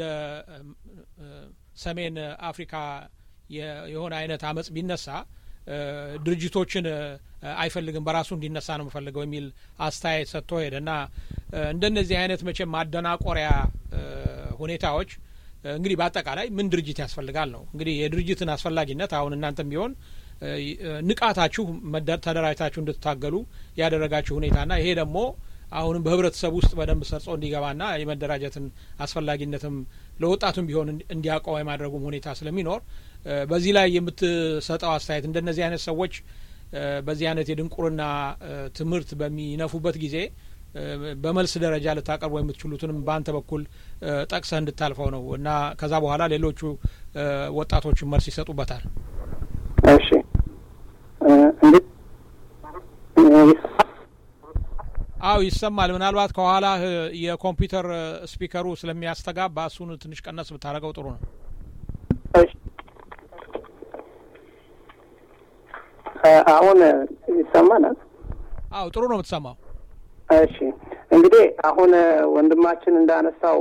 ሰሜን አፍሪካ የሆነ አይነት አመጽ ቢነሳ ድርጅቶችን አይፈልግም በራሱ እንዲነሳ ነው የምፈልገው የሚል አስተያየት ሰጥቶ ሄደ እና እንደነዚህ አይነት መቼም ማደናቆሪያ ሁኔታዎች እንግዲህ በአጠቃላይ ምን ድርጅት ያስፈልጋል ነው እንግዲህ የድርጅትን አስፈላጊነት አሁን እናንተም ቢሆን ንቃታችሁ ተደራጅታችሁ እንድትታገሉ ያደረጋችሁ ሁኔታና ይሄ ደግሞ አሁንም በህብረተሰብ ውስጥ በደንብ ሰርጾ እንዲገባና የመደራጀትን አስፈላጊነትም ለወጣቱም ቢሆን እንዲያውቀው የማድረጉም ሁኔታ ስለሚኖር በዚህ ላይ የምትሰጠው አስተያየት እንደነዚህ አይነት ሰዎች በዚህ አይነት የድንቁርና ትምህርት በሚነፉበት ጊዜ በመልስ ደረጃ ልታቀርቡ የምትችሉትንም በአንተ በኩል ጠቅሰህ እንድታልፈው ነው እና ከዛ በኋላ ሌሎቹ ወጣቶችን መልስ ይሰጡበታል። እሺ አው ይሰማል። ምናልባት ከኋላ የኮምፒውተር ስፒከሩ ስለሚያስተጋባ እሱን ትንሽ ቀነስ ብታደርገው ጥሩ ነው። አሁን ይሰማናል? አው ጥሩ ነው የምትሰማው። እሺ እንግዲህ አሁን ወንድማችን እንዳነሳው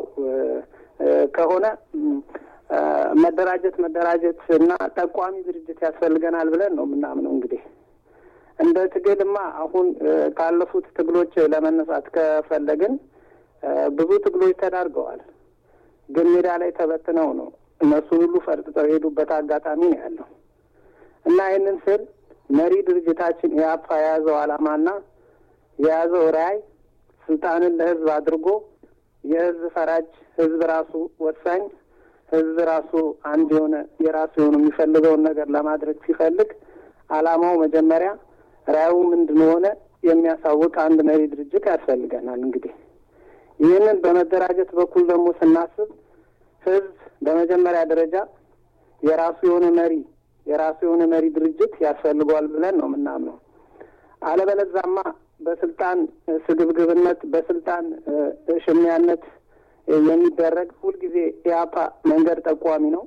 ከሆነ መደራጀት መደራጀት እና ጠቋሚ ድርጅት ያስፈልገናል ብለን ነው የምናምነው። እንግዲህ እንደ ትግልማ አሁን ካለፉት ትግሎች ለመነሳት ከፈለግን ብዙ ትግሎች ተዳርገዋል፣ ግን ሜዳ ላይ ተበትነው ነው እነሱን ሁሉ ፈርጥጠው የሄዱበት አጋጣሚ ነው ያለው እና ይህንን ስል መሪ ድርጅታችን የአፓ የያዘው ዓላማና የያዘው ራዕይ ስልጣንን ለህዝብ አድርጎ የህዝብ ፈራጅ ህዝብ ራሱ ወሳኝ ህዝብ ራሱ አንድ የሆነ የራሱ የሆነ የሚፈልገውን ነገር ለማድረግ ሲፈልግ ዓላማው መጀመሪያ ራዕዩ ምንድን ሆነ የሚያሳውቅ አንድ መሪ ድርጅት ያስፈልገናል። እንግዲህ ይህንን በመደራጀት በኩል ደግሞ ስናስብ ህዝብ በመጀመሪያ ደረጃ የራሱ የሆነ መሪ የራሱ የሆነ መሪ ድርጅት ያስፈልገዋል ብለን ነው የምናምነው። አለበለዛማ በስልጣን ስግብግብነት በስልጣን ሽሚያነት የሚደረግ ሁልጊዜ ኢያፓ መንገድ ጠቋሚ ነው፣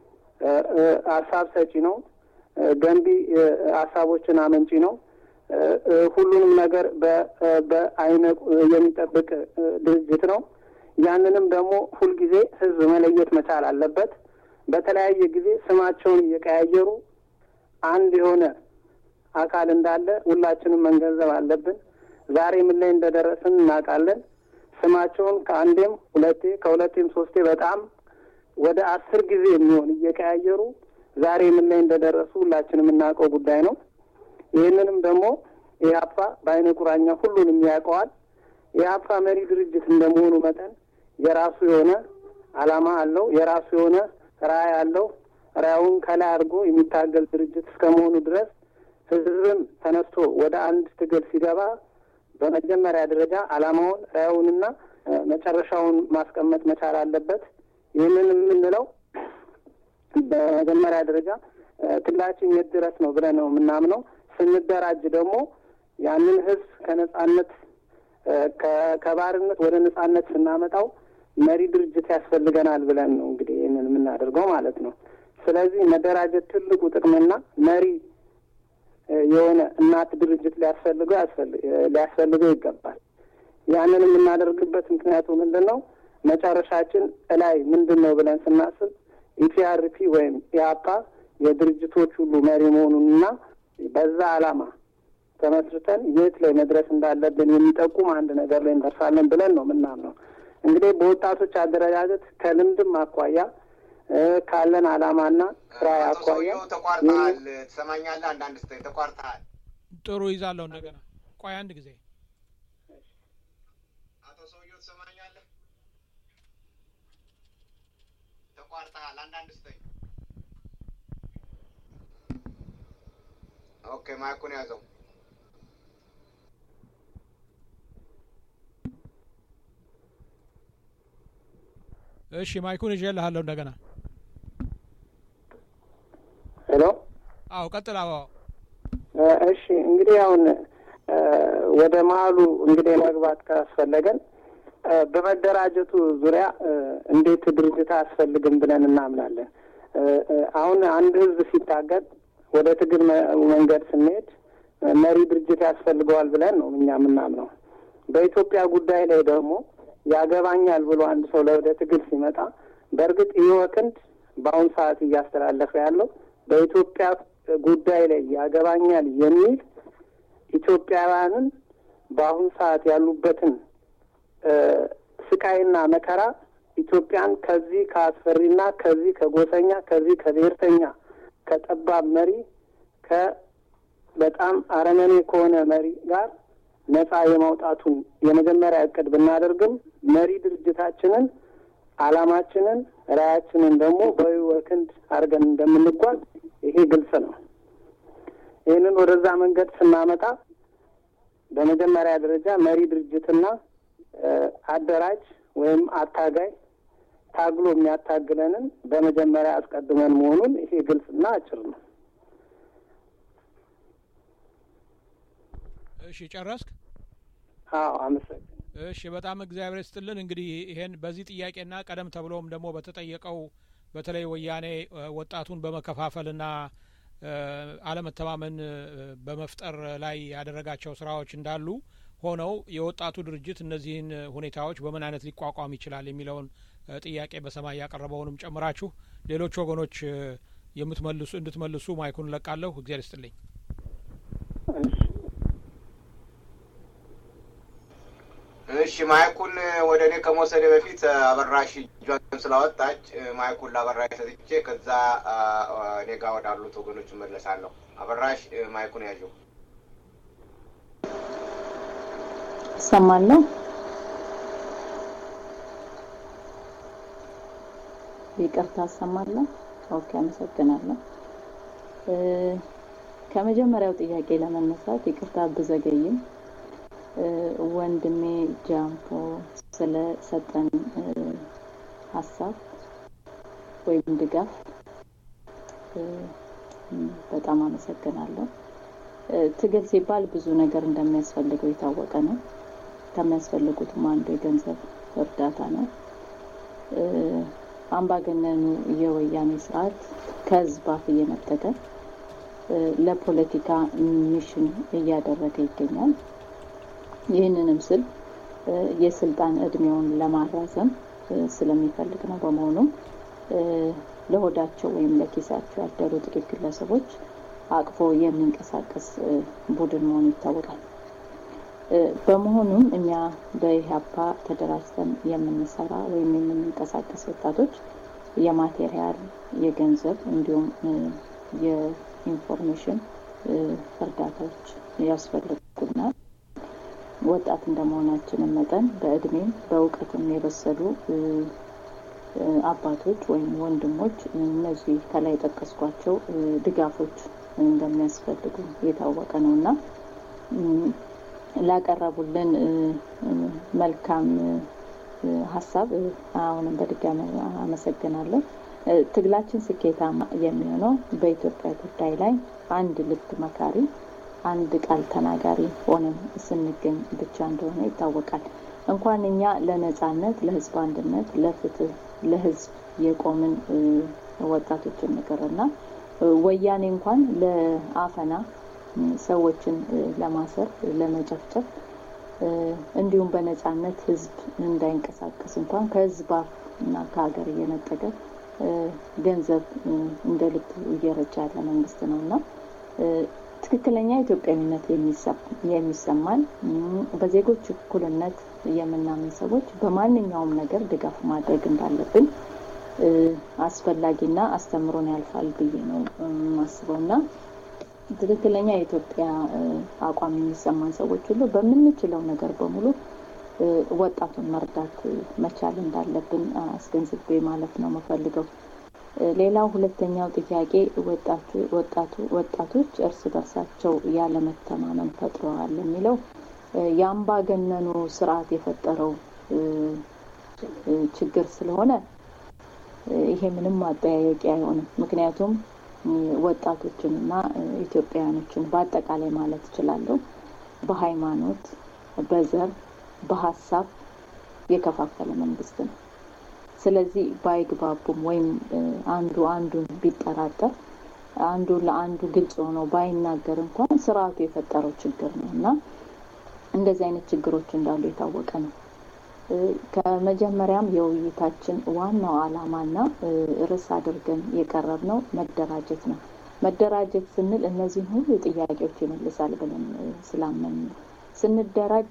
ሀሳብ ሰጪ ነው፣ ገንቢ ሀሳቦችን አመንጪ ነው። ሁሉንም ነገር በአይነ የሚጠብቅ ድርጅት ነው። ያንንም ደግሞ ሁልጊዜ ህዝብ መለየት መቻል አለበት። በተለያየ ጊዜ ስማቸውን እየቀያየሩ አንድ የሆነ አካል እንዳለ ሁላችንም መንገንዘብ አለብን። ዛሬ ምን ላይ እንደደረስን እናውቃለን። ስማቸውን ከአንዴም ሁለቴ ከሁለቴም ሶስቴ በጣም ወደ አስር ጊዜ የሚሆን እየቀያየሩ ዛሬ ምን ላይ እንደደረሱ ሁላችንም የምናውቀው ጉዳይ ነው። ይህንንም ደግሞ ኢህአፓ በአይነ ቁራኛ ሁሉንም ያውቀዋል። ኢህአፓ መሪ ድርጅት እንደመሆኑ መጠን የራሱ የሆነ ዓላማ አለው። የራሱ የሆነ ራዕይ አለው። ራዕዩን ከላይ አድርጎ የሚታገል ድርጅት እስከመሆኑ ድረስ ህዝብም ተነስቶ ወደ አንድ ትግል ሲገባ በመጀመሪያ ደረጃ ዓላማውን ራዕዩንና መጨረሻውን ማስቀመጥ መቻል አለበት። ይህንን የምንለው በመጀመሪያ ደረጃ ትግላችን የት ድረስ ነው ብለን ነው የምናምነው። ስንደራጅ ደግሞ ያንን ህዝብ ከነጻነት ከባርነት ወደ ነጻነት ስናመጣው መሪ ድርጅት ያስፈልገናል ብለን ነው እንግዲህ ይህንን የምናደርገው ማለት ነው። ስለዚህ መደራጀት ትልቁ ጥቅምና መሪ የሆነ እናት ድርጅት ሊያስፈልገው ሊያስፈልገው ይገባል። ያንን የምናደርግበት ምክንያቱ ምንድን ነው? መጨረሻችን እላይ ምንድን ነው ብለን ስናስብ ኢፒአርፒ ወይም ኢያፓ የድርጅቶች ሁሉ መሪ መሆኑንና በዛ ዓላማ ተመስርተን የት ላይ መድረስ እንዳለብን የሚጠቁም አንድ ነገር ላይ እንደርሳለን ብለን ነው ምናምነው። እንግዲህ በወጣቶች አደረጃጀት ከልምድም አኳያ ካለን ዓላማና ስራ አኳያ ተቋርጠሃል። ትሰማኛለህ? አንዳንድ ስተኝ ተቋርጠሃል። ጥሩ ይዛለሁ። እንደገና ቆይ አንድ ጊዜ አቶ ሰውየው ትሰማኛለህ? ተቋርጠሃል። አንዳንድ ስተኝ ኦኬ፣ ማይኩን ያዘው። እሺ ማይኩን ይዤልሃለሁ እንደገና። ሄሎ። አዎ ቀጥል። አዎ እሺ እንግዲህ አሁን ወደ መሀሉ እንግዲህ መግባት ካስፈለገን በመደራጀቱ ዙሪያ እንዴት ድርጅት አያስፈልግም ብለን እናምናለን። አሁን አንድ ህዝብ ሲታገል ወደ ትግል መንገድ ስንሄድ መሪ ድርጅት ያስፈልገዋል ብለን ነው እኛ የምናምነው። በኢትዮጵያ ጉዳይ ላይ ደግሞ ያገባኛል ብሎ አንድ ሰው ወደ ትግል ሲመጣ በእርግጥ ይህ ወክንድ በአሁኑ ሰዓት እያስተላለፈ ያለው በኢትዮጵያ ጉዳይ ላይ ያገባኛል የሚል ኢትዮጵያውያንን በአሁኑ ሰዓት ያሉበትን ስቃይና መከራ ኢትዮጵያን ከዚህ ከአስፈሪና ከዚህ ከጎሰኛ ከዚህ ከብሔርተኛ ከጠባብ መሪ ከበጣም አረመኔ ከሆነ መሪ ጋር ነጻ የማውጣቱን የመጀመሪያ እቅድ ብናደርግም መሪ ድርጅታችንን ዓላማችንን ራያችንን ደግሞ በወክንድ አድርገን እንደምንጓዝ ይሄ ግልጽ ነው። ይህንን ወደዛ መንገድ ስናመጣ በመጀመሪያ ደረጃ መሪ ድርጅትና አደራጅ ወይም አታጋይ ታግሎ የሚያታግለንን በመጀመሪያ አስቀድመን መሆኑን ይሄ ግልጽና አጭር ነው። እሺ ጨረስክ? አዎ አመሰግን። እሺ በጣም እግዚአብሔር ይስጥልን። እንግዲህ ይሄን በዚህ ጥያቄና ቀደም ተብሎም ደግሞ በተጠየቀው በተለይ ወያኔ ወጣቱን በመከፋፈልና አለመተማመን በመፍጠር ላይ ያደረጋቸው ስራዎች እንዳሉ ሆነው የወጣቱ ድርጅት እነዚህን ሁኔታዎች በምን አይነት ሊቋቋም ይችላል የሚለውን ጥያቄ በሰማይ ያቀረበውንም ጨምራችሁ ሌሎች ወገኖች የምትመልሱ እንድትመልሱ ማይኩን ለቃለሁ። እግዚአብሔር ይስጥልኝ። እሺ ማይኩን ወደ እኔ ከመውሰድ በፊት አበራሽ እጇን ስላወጣች ማይኩን ለአበራሽ ሰጥቼ ከዛ እኔ ጋር ወዳሉት ወገኖች እመለሳለሁ። አበራሽ ማይኩን ያዥው። እሰማለሁ። ይቅርታ እሰማለሁ። ኦኬ፣ አመሰግናለሁ። ከመጀመሪያው ጥያቄ ለመነሳት ይቅርታ ብዘገይም ወንድሜ ጃምፖ ስለሰጠን ሀሳብ ወይም ድጋፍ በጣም አመሰግናለሁ። ትግል ሲባል ብዙ ነገር እንደሚያስፈልገው የታወቀ ነው። ከሚያስፈልጉትም አንዱ የገንዘብ እርዳታ ነው። አምባገነኑ የወያኔ ስርዓት ከህዝብ አፍ እየነጠቀ ለፖለቲካ ሚሽን እያደረገ ይገኛል። ይህንንም ስል የስልጣን እድሜውን ለማራዘም ስለሚፈልግ ነው። በመሆኑም ለሆዳቸው ወይም ለኪሳቸው ያደሩ ጥቂት ግለሰቦች አቅፎ የሚንቀሳቀስ ቡድን መሆኑ ይታወቃል። በመሆኑም እኛ በኢህአፓ ተደራጅተን የምንሰራ ወይም የምንንቀሳቀስ ወጣቶች የማቴሪያል፣ የገንዘብ እንዲሁም የኢንፎርሜሽን እርዳታዎች ያስፈልጉናል። ወጣት እንደመሆናችንም መጠን በእድሜም በእውቀትም የበሰሉ አባቶች ወይም ወንድሞች እነዚህ ከላይ የጠቀስኳቸው ድጋፎች እንደሚያስፈልጉ የታወቀ ነው እና ላቀረቡልን መልካም ሀሳብ አሁንም በድጋሚ አመሰግናለሁ። ትግላችን ስኬታማ የሚሆነው በኢትዮጵያ ጉዳይ ላይ አንድ ልብ መካሪ አንድ ቃል ተናጋሪ ሆነን ስንገኝ ብቻ እንደሆነ ይታወቃል። እንኳን እኛ ለነጻነት፣ ለህዝብ አንድነት፣ ለፍትህ፣ ለህዝብ የቆምን ወጣቶችን ንቅርና ወያኔ እንኳን ለአፈና ሰዎችን ለማሰር ለመጨፍጨፍ እንዲሁም በነጻነት ህዝብ እንዳይንቀሳቀስ እንኳን ከህዝብ አፍ እና ከሀገር እየነጠቀ ገንዘብ እንደ ልብ እየረጃ ያለ መንግስት ነው እና ትክክለኛ ኢትዮጵያዊነት የሚሰማን በዜጎች እኩልነት የምናምን ሰዎች በማንኛውም ነገር ድጋፍ ማድረግ እንዳለብን አስፈላጊና አስተምሮን ያልፋል ብዬ ነው የማስበው እና ትክክለኛ የኢትዮጵያ አቋም የሚሰማን ሰዎች ሁሉ በምንችለው ነገር በሙሉ ወጣቱን መርዳት መቻል እንዳለብን አስገንዝቤ ማለት ነው የምፈልገው። ሌላው ሁለተኛው ጥያቄ ወጣቱ ወጣቶች እርስ በርሳቸው ያለመተማመን ፈጥረዋል የሚለው የአምባገነኑ ስርዓት የፈጠረው ችግር ስለሆነ ይሄ ምንም ማጠያየቂ አይሆንም። ምክንያቱም ወጣቶችንና ኢትዮጵያውያኖችን በአጠቃላይ ማለት እችላለሁ በሃይማኖት፣ በዘር፣ በሀሳብ የከፋፈለ መንግስት ነው። ስለዚህ ባይግባቡም ወይም አንዱ አንዱን ቢጠራጠር አንዱ ለአንዱ ግልጽ ሆኖ ባይናገር እንኳን ስርዓቱ የፈጠረው ችግር ነው እና እንደዚህ አይነት ችግሮች እንዳሉ የታወቀ ነው። ከመጀመሪያም የውይይታችን ዋናው ዓላማና ርዕስ አድርገን የቀረብ ነው መደራጀት ነው። መደራጀት ስንል እነዚህን ሁሉ ጥያቄዎች ይመልሳል ብለን ስላመን ነው። ስንደራጅ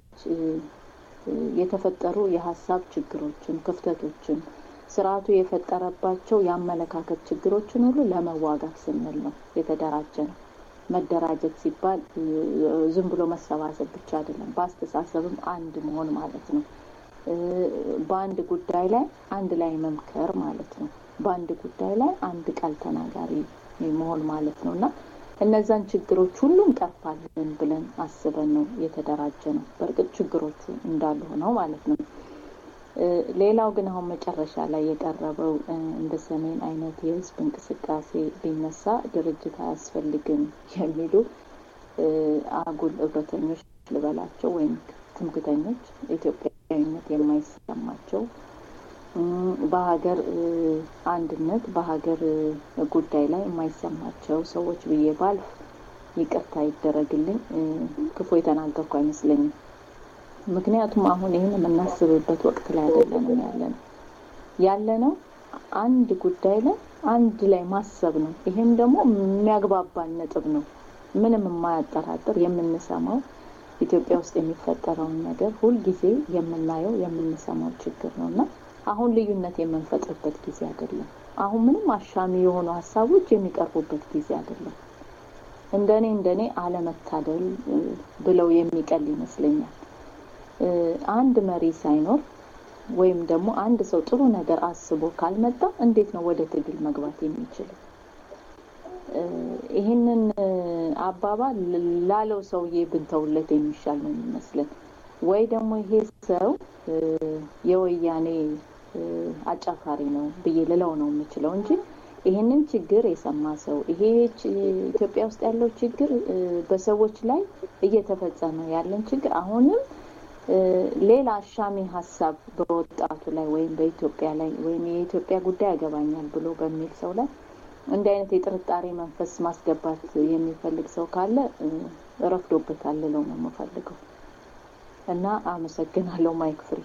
የተፈጠሩ የሀሳብ ችግሮችን፣ ክፍተቶችን ስርዓቱ የፈጠረባቸው የአመለካከት ችግሮችን ሁሉ ለመዋጋት ስንል ነው የተደራጀ ነው። መደራጀት ሲባል ዝም ብሎ መሰባሰብ ብቻ አይደለም፣ በአስተሳሰብም አንድ መሆን ማለት ነው። በአንድ ጉዳይ ላይ አንድ ላይ መምከር ማለት ነው። በአንድ ጉዳይ ላይ አንድ ቃል ተናጋሪ መሆን ማለት ነው እና እነዛን ችግሮች ሁሉ እንቀርፋለን ብለን አስበን ነው የተደራጀ ነው። በእርግጥ ችግሮቹ እንዳሉ ሆነው ማለት ነው። ሌላው ግን አሁን መጨረሻ ላይ የቀረበው እንደ ሰሜን አይነት የህዝብ እንቅስቃሴ ቢነሳ ድርጅት አያስፈልግም የሚሉ አጉል እብረተኞች ልበላቸው ወይም ትምክተኞች ኢትዮጵያዊነት የማይሰማቸው በሀገር አንድነት በሀገር ጉዳይ ላይ የማይሰማቸው ሰዎች ብዬ ባልፍ ይቅርታ ይደረግልኝ፣ ክፉ የተናገርኩ አይመስለኝም። ምክንያቱም አሁን ይህን የምናስብበት ወቅት ላይ አይደለንም ያለ ነው ያለ ነው አንድ ጉዳይ ላይ አንድ ላይ ማሰብ ነው። ይሄም ደግሞ የሚያግባባን ነጥብ ነው። ምንም የማያጠራጥር የምንሰማው ኢትዮጵያ ውስጥ የሚፈጠረውን ነገር ሁልጊዜ የምናየው የምንሰማው ችግር ነው እና አሁን ልዩነት የምንፈጥርበት ጊዜ አይደለም። አሁን ምንም አሻሚ የሆኑ ሀሳቦች የሚቀርቡበት ጊዜ አይደለም። እንደኔ እንደኔ አለመታደል ብለው የሚቀል ይመስለኛል። አንድ መሪ ሳይኖር ወይም ደግሞ አንድ ሰው ጥሩ ነገር አስቦ ካልመጣ እንዴት ነው ወደ ትግል መግባት የሚችለው? ይህንን አባባል ላለው ሰውዬ ብንተውለት የሚሻል ነው የሚመስለን። ወይ ደግሞ ይሄ ሰው የወያኔ አጫፋሪ ነው ብዬ ልለው ነው የምችለው እንጂ ይህንን ችግር የሰማ ሰው ይሄ ኢትዮጵያ ውስጥ ያለው ችግር በሰዎች ላይ እየተፈጸመ ያለን ችግር አሁንም ሌላ አሻሚ ሀሳብ በወጣቱ ላይ ወይም በኢትዮጵያ ላይ ወይም የኢትዮጵያ ጉዳይ ያገባኛል ብሎ በሚል ሰው ላይ እንዲህ አይነት የጥርጣሬ መንፈስ ማስገባት የሚፈልግ ሰው ካለ ረፍዶበታል ልለው ነው የምፈልገው እና አመሰግናለሁ። ማይክ ፍሪ።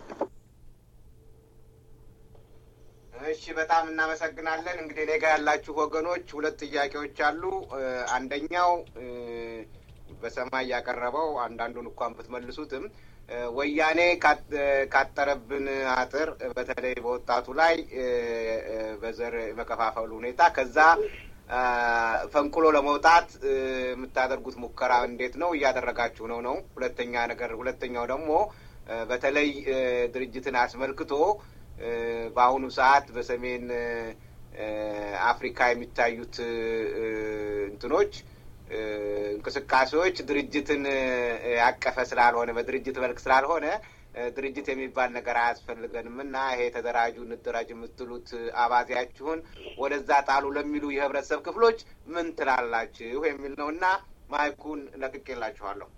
እሺ፣ በጣም እናመሰግናለን። እንግዲህ እኔ ጋ ያላችሁ ወገኖች ሁለት ጥያቄዎች አሉ። አንደኛው በሰማይ ያቀረበው አንዳንዱን እንኳን ብትመልሱትም ወያኔ ካጠረብን አጥር በተለይ በወጣቱ ላይ በዘር መከፋፈሉ ሁኔታ ከዛ ፈንቅሎ ለመውጣት የምታደርጉት ሙከራ እንዴት ነው? እያደረጋችሁ ነው ነው? ሁለተኛ ነገር ሁለተኛው ደግሞ በተለይ ድርጅትን አስመልክቶ በአሁኑ ሰዓት በሰሜን አፍሪካ የሚታዩት እንትኖች እንቅስቃሴዎች ድርጅትን ያቀፈ ስላልሆነ በድርጅት መልክ ስላልሆነ ድርጅት የሚባል ነገር አያስፈልገንም እና ይሄ ተደራጁ እንደራጅ የምትሉት አባዜያችሁን ወደዛ ጣሉ ለሚሉ የህብረተሰብ ክፍሎች ምን ትላላችሁ የሚል ነው እና ማይኩን ለቅቄላችኋለሁ።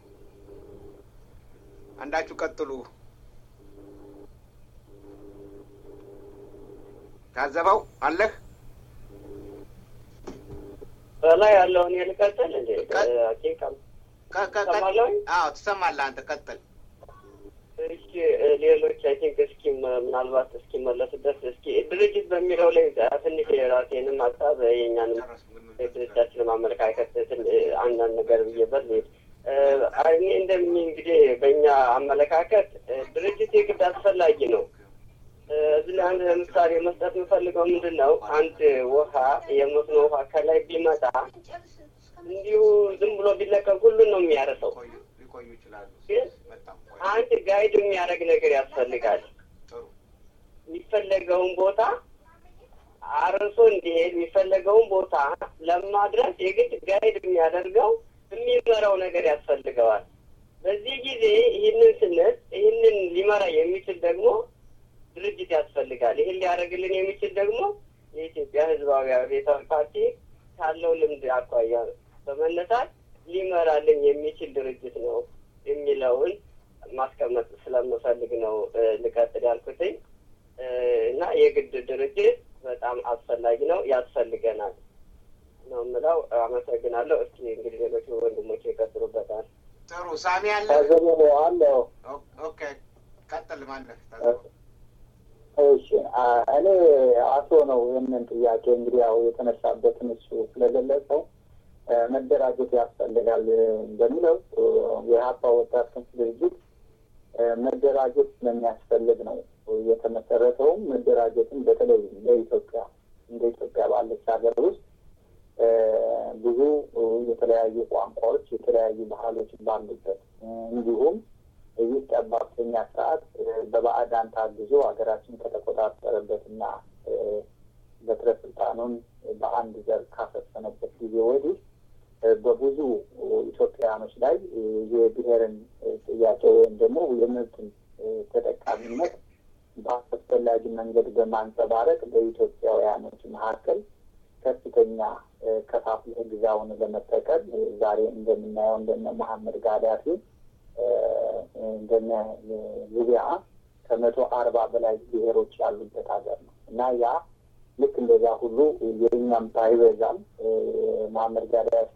አንዳችሁ ቀጥሉ። ታዘበው አለህ በላይ ያለውን ልቀጥል እንዴ? አዎ ትሰማለህ አንተ ቀጥል። እሺ ሌሎች አይ ቲንክ እስኪ ምናልባት እስኪመለሱበት እስኪ ድርጅት በሚለው ላይ ትንሽ የራሴንም ሀሳብ የእኛንም ድርጅታችንም አመለካከት አንዳንድ ነገር ብዬበት ልሄድ እኔ እንደሚ እንግዲህ በእኛ አመለካከት ድርጅት የግድ አስፈላጊ ነው። እዚህ ላይ አንድ ለምሳሌ መስጠት የምፈልገው ምንድን ነው፣ አንድ ውሃ የመስኖ ውሃ ከላይ ቢመጣ እንዲሁ ዝም ብሎ ቢለቀቅ ሁሉን ነው የሚያረሰው። ግን አንድ ጋይድ የሚያደርግ ነገር ያስፈልጋል። የሚፈለገውን ቦታ አርሶ እንዲሄድ የሚፈለገውን ቦታ ለማድረስ የግድ ጋይድ የሚያደርገው የሚመራው ነገር ያስፈልገዋል። በዚህ ጊዜ ይህንን ስንል ይህንን ሊመራ የሚችል ደግሞ ድርጅት ያስፈልጋል። ይህን ሊያደርግልን የሚችል ደግሞ የኢትዮጵያ ሕዝባዊ አብዮታዊ ፓርቲ ካለው ልምድ አኳያ በመነሳት ሊመራልን የሚችል ድርጅት ነው የሚለውን ማስቀመጥ ስለምፈልግ ነው ልቀጥል ያልኩትኝ እና የግድ ድርጅት በጣም አስፈላጊ ነው፣ ያስፈልገናል ነው የምለው። አመሰግናለሁ። እስኪ እንግዲህ ሌሎች ወንድሞች ይቀጥሉበታል። ጥሩ ሳሚ አለ አለው። ኦኬ ቀጥል ማለህ እሺ እኔ አቶ ነው ይህንን ጥያቄ እንግዲህ ያው የተነሳበትን እሱ ስለገለጸው መደራጀት ያስፈልጋል በሚለው የሀፓ ወጣት ክንፍ ድርጅት መደራጀት ስለሚያስፈልግ ነው የተመሰረተውም። መደራጀትን በተለይ ለኢትዮጵያ እንደ ኢትዮጵያ ባለች ሀገር ውስጥ ብዙ የተለያዩ ቋንቋዎች፣ የተለያዩ ባህሎች ባሉበት እንዲሁም ይህ ጠባብተኛ ስርዓት በባዕዳን ታግዞ ሀገራችን ከተቆጣጠረበትና በትረ ስልጣኑን በአንድ ዘር ካሰፈነበት ጊዜ ወዲህ በብዙ ኢትዮጵያውያኖች ላይ የብሔርን ጥያቄ ወይም ደግሞ የመብትን ተጠቃሚነት በአስፈላጊ መንገድ በማንጸባረቅ በኢትዮጵያውያኖች መካከል ከፍተኛ ከፋፍለህ ግዛውን ለመጠቀም ዛሬ እንደምናየው እንደነ መሐመድ ጋዳፊ እንደነ ሊቢያ ከመቶ አርባ በላይ ብሔሮች ያሉበት ሀገር ነው እና ያ ልክ እንደዛ ሁሉ የእኛም ባይበዛም መሐመድ ጋዳፊ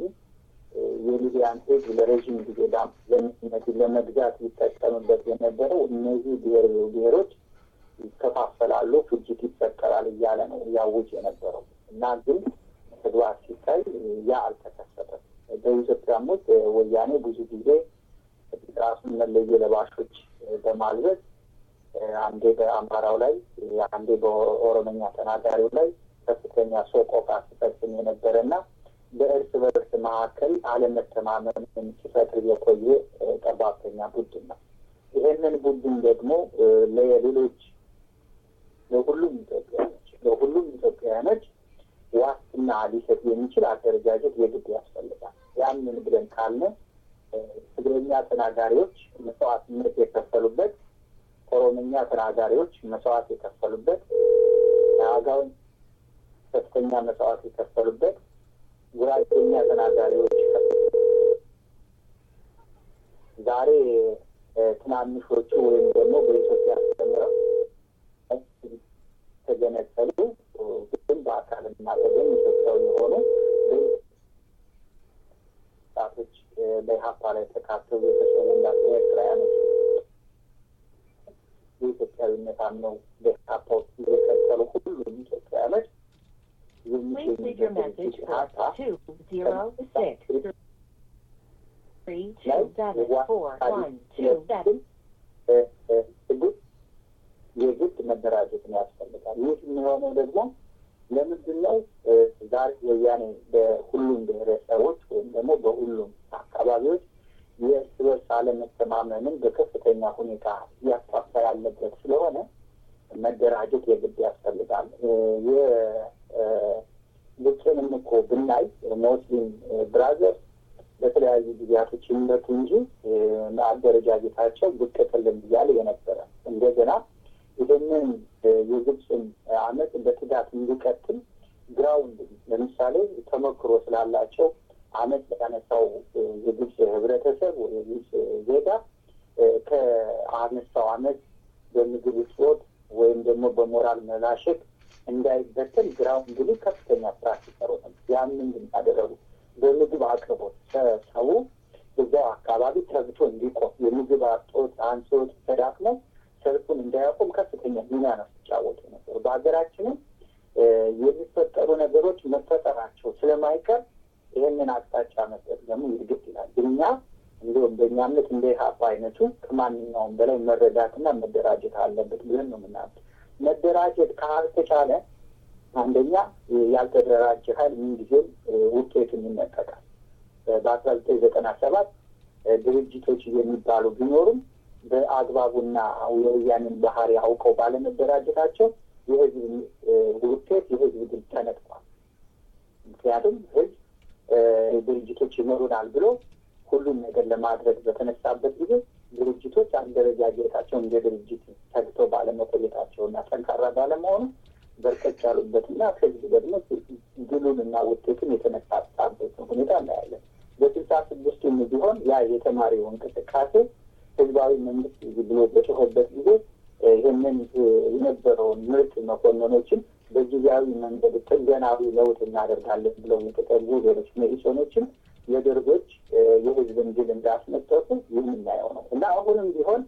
የሊቢያን ሕዝብ ለረዥም ጊዜ ዳምነት ለመግዛት ይጠቀምበት የነበረው እነዚህ ብሔር ብሔሮች ይከፋፈላሉ፣ ፍጅት ይፈጠራል እያለ ነው ያውጅ የነበረው እና ግን ተግባር ሲታይ ያ አልተከሰተም። በኢትዮጵያም ውስጥ ወያኔ ብዙ ጊዜ ራሱን መለዮ ለባሾች በማልበስ አንዴ በአማራው ላይ አንዴ በኦሮመኛ ተናጋሪው ላይ ከፍተኛ ሰቆቃ ሲፈጽም የነበረና በእርስ በእርስ መካከል አለመተማመን ሲፈጥር የቆየ ጠባብተኛ ቡድን ነው። ይሄንን ቡድን ደግሞ ለሌሎች ለሁሉም ኢትዮጵያኖች ለሁሉም ኢትዮጵያውያኖች ዋስትና ሊሰጥ የሚችል አደረጃጀት የግድ ያስፈልጋል። ያንን ብለን ካልነ ትግርኛ ተናጋሪዎች መስዋዕትነት የከፈሉበት፣ ኦሮምኛ ተናጋሪዎች መስዋዕት የከፈሉበት፣ አጋውን ከፍተኛ መስዋዕት የከፈሉበት፣ ጉራጌኛ ተናጋሪዎች ዛሬ ትናንሾቹ ወይም ደግሞ በኢትዮጵያ ተምረው ተገነጠሉ ግን በአካልና በደም ኢትዮጵያዊ የሆኑ ወጣቶች በኢሀፓ ላይ ተካተው የተሰሙላቸው ኤርትራውያኖች የኢትዮጵያዊነት አምነው በኢሀፓ ውስጥ እየቀጠሉ ሁሉም ኢትዮጵያውያኖች የሚገኙበት ኢሀፓ የግድ መደራጀትን ያስፈልጋል። ይህ የሚሆነው ደግሞ ለምንድን ነው? ዛሬ ወያኔ በሁሉም ብሔረሰቦች ወይም ደግሞ በሁሉም አካባቢዎች የእርስ በርስ አለመተማመንን በከፍተኛ ሁኔታ እያስፋፋ ያለበት ስለሆነ መደራጀት የግድ ያስፈልጋል። የግብፅንም እኮ ብናይ ሙስሊም ብራዘር በተለያዩ ጊዜያቶች ይመቱ እንጂ አደረጃጀታቸው ብቅ ጥልም እያለ የነበረ እንደገና ይህንን የግብፅን አመት በትጋት እንዲቀጥል ግራውንድ ለምሳሌ ተሞክሮ ስላላቸው አመት ያነሳው የግብፅ ህብረተሰብ ወይ የግብፅ ዜጋ ከአነሳው አመት በምግብ እጦት ወይም ደግሞ በሞራል መላሸት እንዳይበተን ግራውንድ ከፍተኛ ስራ ሲሰሩ ነበር። ያን ምንድን ያደረጉ በምግብ አቅርቦት ሰው እዛው አካባቢ ተግቶ እንዲቆም የምግብ አጦት አንሶት ተዳክመው ሰልፉን እንዳያቆም ከፍተኛ ሚና ነው ሲጫወቱ ነበሩ። በሀገራችንም የሚፈጠሩ ነገሮች መፈጠራቸው ስለማይቀር ይህንን አቅጣጫ መስጠት ደግሞ ይግድ ይላል። እኛ እንዲሁም በእኛ እምነት እንደ ኢህአፓ አይነቱ ከማንኛውም በላይ መረዳትና መደራጀት አለበት ብለን ነው የምናምን። መደራጀት ካልተቻለ አንደኛ ያልተደራጀ ኃይል ምንጊዜም ውጤቱን ይነጠቃል። በአስራ ዘጠኝ ዘጠና ሰባት ድርጅቶች የሚባሉ ቢኖሩም በአግባቡና የወያኔን ባህሪ አውቀው ባለመደራጀታቸው የህዝብ ውጤት የህዝብ ድል ተነጥቋል። ምክንያቱም ህዝብ ድርጅቶች ይኖሩናል ብሎ ሁሉም ነገር ለማድረግ በተነሳበት ጊዜ ድርጅቶች አደረጃጀታቸው እንደ ድርጅት ተግተው ባለመቆየታቸው እና ጠንካራ ባለመሆኑ በርከት ያሉበትና ህዝብ ደግሞ ድሉን እና ውጤቱን የተነሳሳበት ሁኔታ እናያለን። በስልሳ ስድስቱም ቢሆን ያ የተማሪው እንቅስቃሴ ህዝባዊ መንግስት ብሎ በጮኸበት ጊዜ ይህንን የነበረውን ምርጥ መኮንኖችን በጊዜያዊ መንገድ ጥገናዊ ለውጥ እናደርጋለን ብለው የተጠጉ ሌሎች መኢሶኖችን የደርጎች የህዝብን ድል እንዳስመጠቁ የምናየው ነው እና አሁንም ቢሆን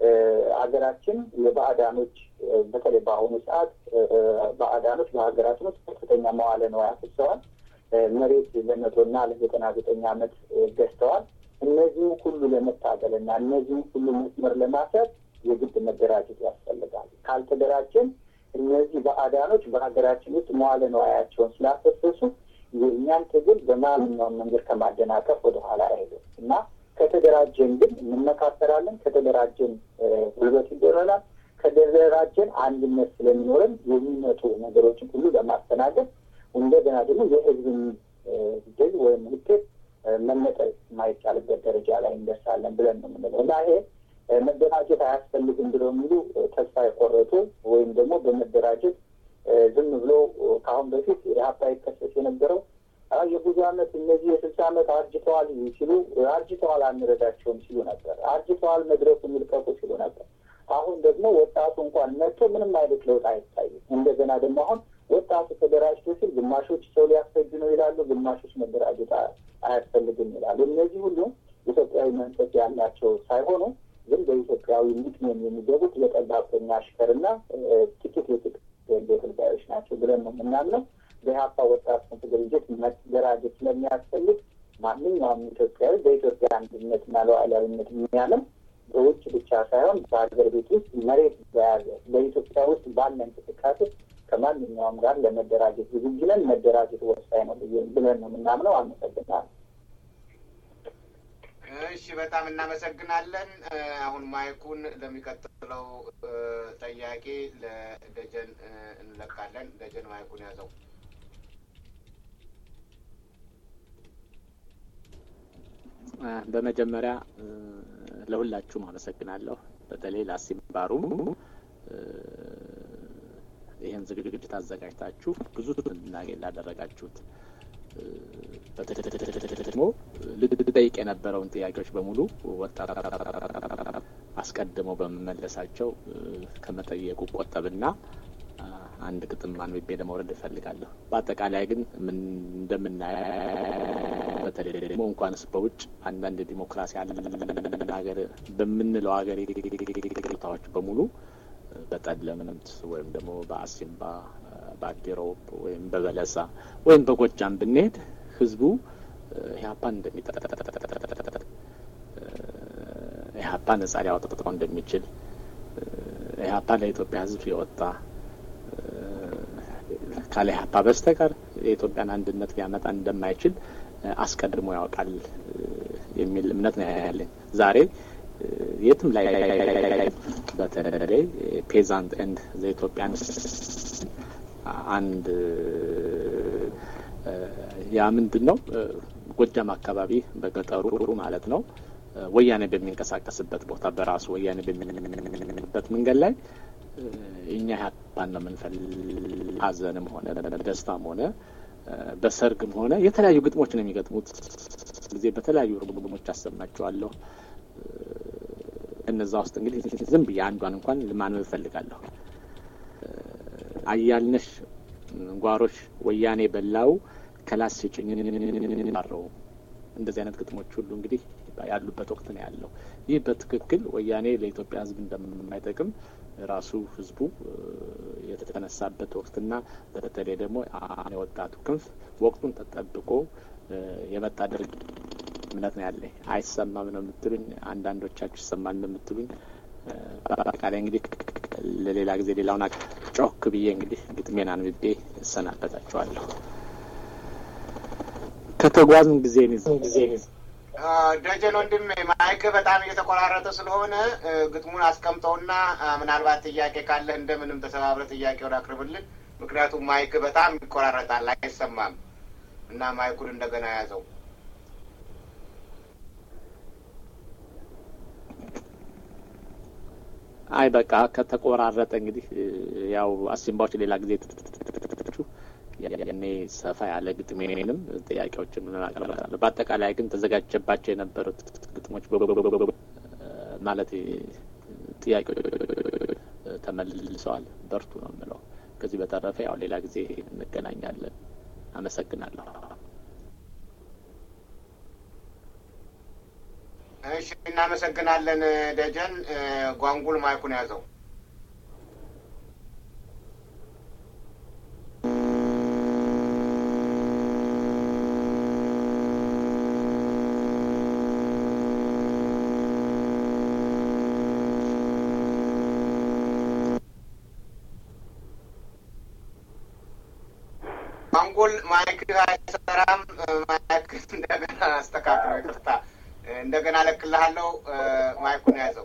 ሀገራችን የባዕዳኖች በተለይ በአሁኑ ሰዓት ባዕዳኖች በሀገራችን ውስጥ ከፍተኛ መዋለ ንዋይ አፍሰዋል። መሬት ለመቶና ለዘጠና ዘጠኝ ዓመት ገዝተዋል። እነዚህም ሁሉ ለመታገል እና እነዚህም ሁሉ መስመር ለማሰር የግድ መደራጀት ያስፈልጋል። ካልተደራጀን እነዚህ ባዕዳኖች በሀገራችን ውስጥ መዋለ ንዋያቸውን ስላፈሰሱ የእኛን ትግል በማንኛውም መንገድ ከማደናቀፍ ወደኋላ አይሄዱም እና ከተደራጀን ግን እንመካከራለን። ከተደራጀን ጉልበት ይደረናል። ከተደራጀን አንድነት ስለሚኖረን የሚመጡ ነገሮችን ሁሉ ለማስተናገድ እንደገና ደግሞ የህዝብን ድል ወይም ውጤት መነጠል የማይቻልበት ደረጃ ላይ እንደርሳለን ብለን ነው የምንለው እና ይሄ መደራጀት አያስፈልግም ብለው የሚሉ ተስፋ የቆረጡ ወይም ደግሞ በመደራጀት ዝም ብሎ ከአሁን በፊት ኢህአፓ ይከሰስ የነበረው የብዙ ዓመት እነዚህ የስልሳ ዓመት አርጅተዋል ሲሉ አርጅተዋል አንረዳቸውም ሲሉ ነበር። አርጅተዋል መድረኩን ይልቀቁ ሲሉ ነበር። አሁን ደግሞ ወጣቱ እንኳን መጥቶ ምንም አይነት ለውጥ አይታይም። እንደገና ደግሞ አሁን ወጣቱ ተደራጅቶ ሲል ግማሾች ሰው ሊያስፈጅ ነው ይላሉ፣ ግማሾች መደራጀት አያስፈልግም ይላሉ። እነዚህ ሁሉ ኢትዮጵያዊ መንፈስ ያላቸው ሳይሆኑ ግን በኢትዮጵያዊ ምክንያት የሚገቡት የጠባብተኛ አሽከርና ጥቂት የጥቂት ተገልጋዮች ናቸው ብለን ነው የምናምነው። በኢህአፓ ወጣት ድርጅት መደራጀት ስለሚያስፈልግ ማንኛውም ኢትዮጵያዊ በኢትዮጵያ አንድነትና ሉዓላዊነት የሚያምን በውጭ ብቻ ሳይሆን በሀገር ቤት ውስጥ መሬት በያዘ በኢትዮጵያ ውስጥ ባለ እንቅስቃሴ ከማንኛውም ጋር ለመደራጀት ዝግጁ ነን። መደራጀት ወሳኝ ነው ብለን ነው የምናምነው። አመሰግናለሁ። እሺ፣ በጣም እናመሰግናለን። አሁን ማይኩን ለሚቀጥለው ጠያቄ ለደጀን እንለቃለን። ደጀን ማይኩን ያዘው። በመጀመሪያ ለሁላችሁም አመሰግናለሁ። በተለይ ላሲምባሩ ይህን ዝግጅት አዘጋጅታችሁ ብዙ እንድናገኝ ላደረጋችሁት ደግሞ ልጠይቅ የነበረውን ጥያቄዎች በሙሉ ወጣት አስቀድመው በመመለሳቸው ከመጠየቁ ቆጠብና አንድ ግጥም አንብቤ ለመውረድ እፈልጋለሁ። በአጠቃላይ ግን እንደምናየው በተለይ ደግሞ እንኳንስ በውጭ አንዳንድ ዲሞክራሲ ያለ ሀገር በምንለው ሀገር ቦታዎች በሙሉ በጠለምት ወይም ደግሞ በአሲምባ በአዲሮብ ወይም በበለሳ ወይም በጎጃም ብንሄድ ህዝቡ ኢህአፓን እንደሚጠ ኢህአፓ ነጻ ሊያወጣው እንደሚችል ኢህአፓ ለኢትዮጵያ ህዝብ የወጣ ካለ ኢህአፓ በስተቀር የኢትዮጵያን አንድነት ሊያመጣ እንደማይችል አስቀድሞ ያውቃል የሚል እምነት ነው ያለኝ። ዛሬ የትም ላይ በተለይ ፔዛንት ኤንድ ዘኢትዮጵያን አንድ ያ ምንድን ነው ጎጃም አካባቢ በገጠሩ ማለት ነው ወያኔ በሚንቀሳቀስበት ቦታ በራሱ ወያኔ በሚንበት መንገድ ላይ እኛ ኢህአፓን ነው የምንፈልግ። ሀዘንም ሆነ ደስታም ሆነ በሰርግም ሆነ የተለያዩ ግጥሞች ነው የሚገጥሙት ጊዜ በተለያዩ ርጉሞች አሰማቸዋለሁ። እነዛ ውስጥ እንግዲህ ዝም ብዬ አንዷን እንኳን ማንበብ እፈልጋለሁ። አያልነሽ ጓሮሽ ወያኔ በላው ከላስ ስጭኝ ባረው እንደዚህ አይነት ግጥሞች ሁሉ እንግዲህ ያሉበት ወቅት ነው ያለው። ይህ በትክክል ወያኔ ለኢትዮጵያ ሕዝብ እንደማይጠቅም ራሱ ሕዝቡ የተነሳበት ወቅትና በተለይ ደግሞ የወጣቱ ክንፍ ወቅቱን ተጠብቆ የመጣ ድርጅት እምነት ነው ያለኝ። አይሰማም ነው የምትሉኝ፣ አንዳንዶቻችሁ ይሰማል ነው የምትሉኝ። በአጠቃላይ እንግዲህ ለሌላ ጊዜ ሌላውን ጮክ ብዬ እንግዲህ ግጥሜን አንብቤ እሰናበታችኋለሁ። ከተጓዝን ጊዜ ጊዜ ደጀን ወንድም ማይክ በጣም እየተቆራረጠ ስለሆነ ግጥሙን አስቀምጠውና ምናልባት ጥያቄ ካለህ እንደምንም ተሰባብረ ጥያቄውን አቅርብልን። ምክንያቱም ማይክ በጣም ይቆራረጣል፣ አይሰማም እና ማይኩን እንደገና ያዘው። አይ በቃ ከተቆራረጠ እንግዲህ ያው አሲምባዎች ሌላ ጊዜ ያኔ ሰፋ ያለ ግጥሜንም ጥያቄዎችን እናቀርባለሁ። በአጠቃላይ ግን ተዘጋጀባቸው የነበሩት ግጥሞች ማለት ጥያቄዎች ተመልሰዋል። በርቱ ነው የምለው። ከዚህ በተረፈ ያው ሌላ ጊዜ እንገናኛለን። አመሰግናለሁ። እሺ፣ እናመሰግናለን ደጀን። ጓንጉል ማይኩን ያዘው። ጓንጉል ማይክ አይሰራም። ማይክ እንደገና አስተካክለው። ይቅርታ እንደገና ለቅልሃለሁ። ማይኩን ያዘው።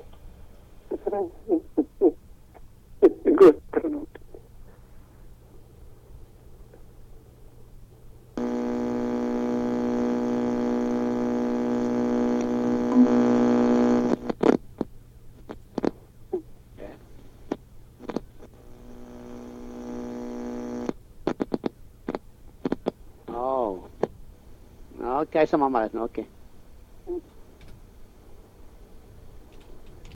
ኦኬ፣ አይሰማም ማለት ነው። ኦኬ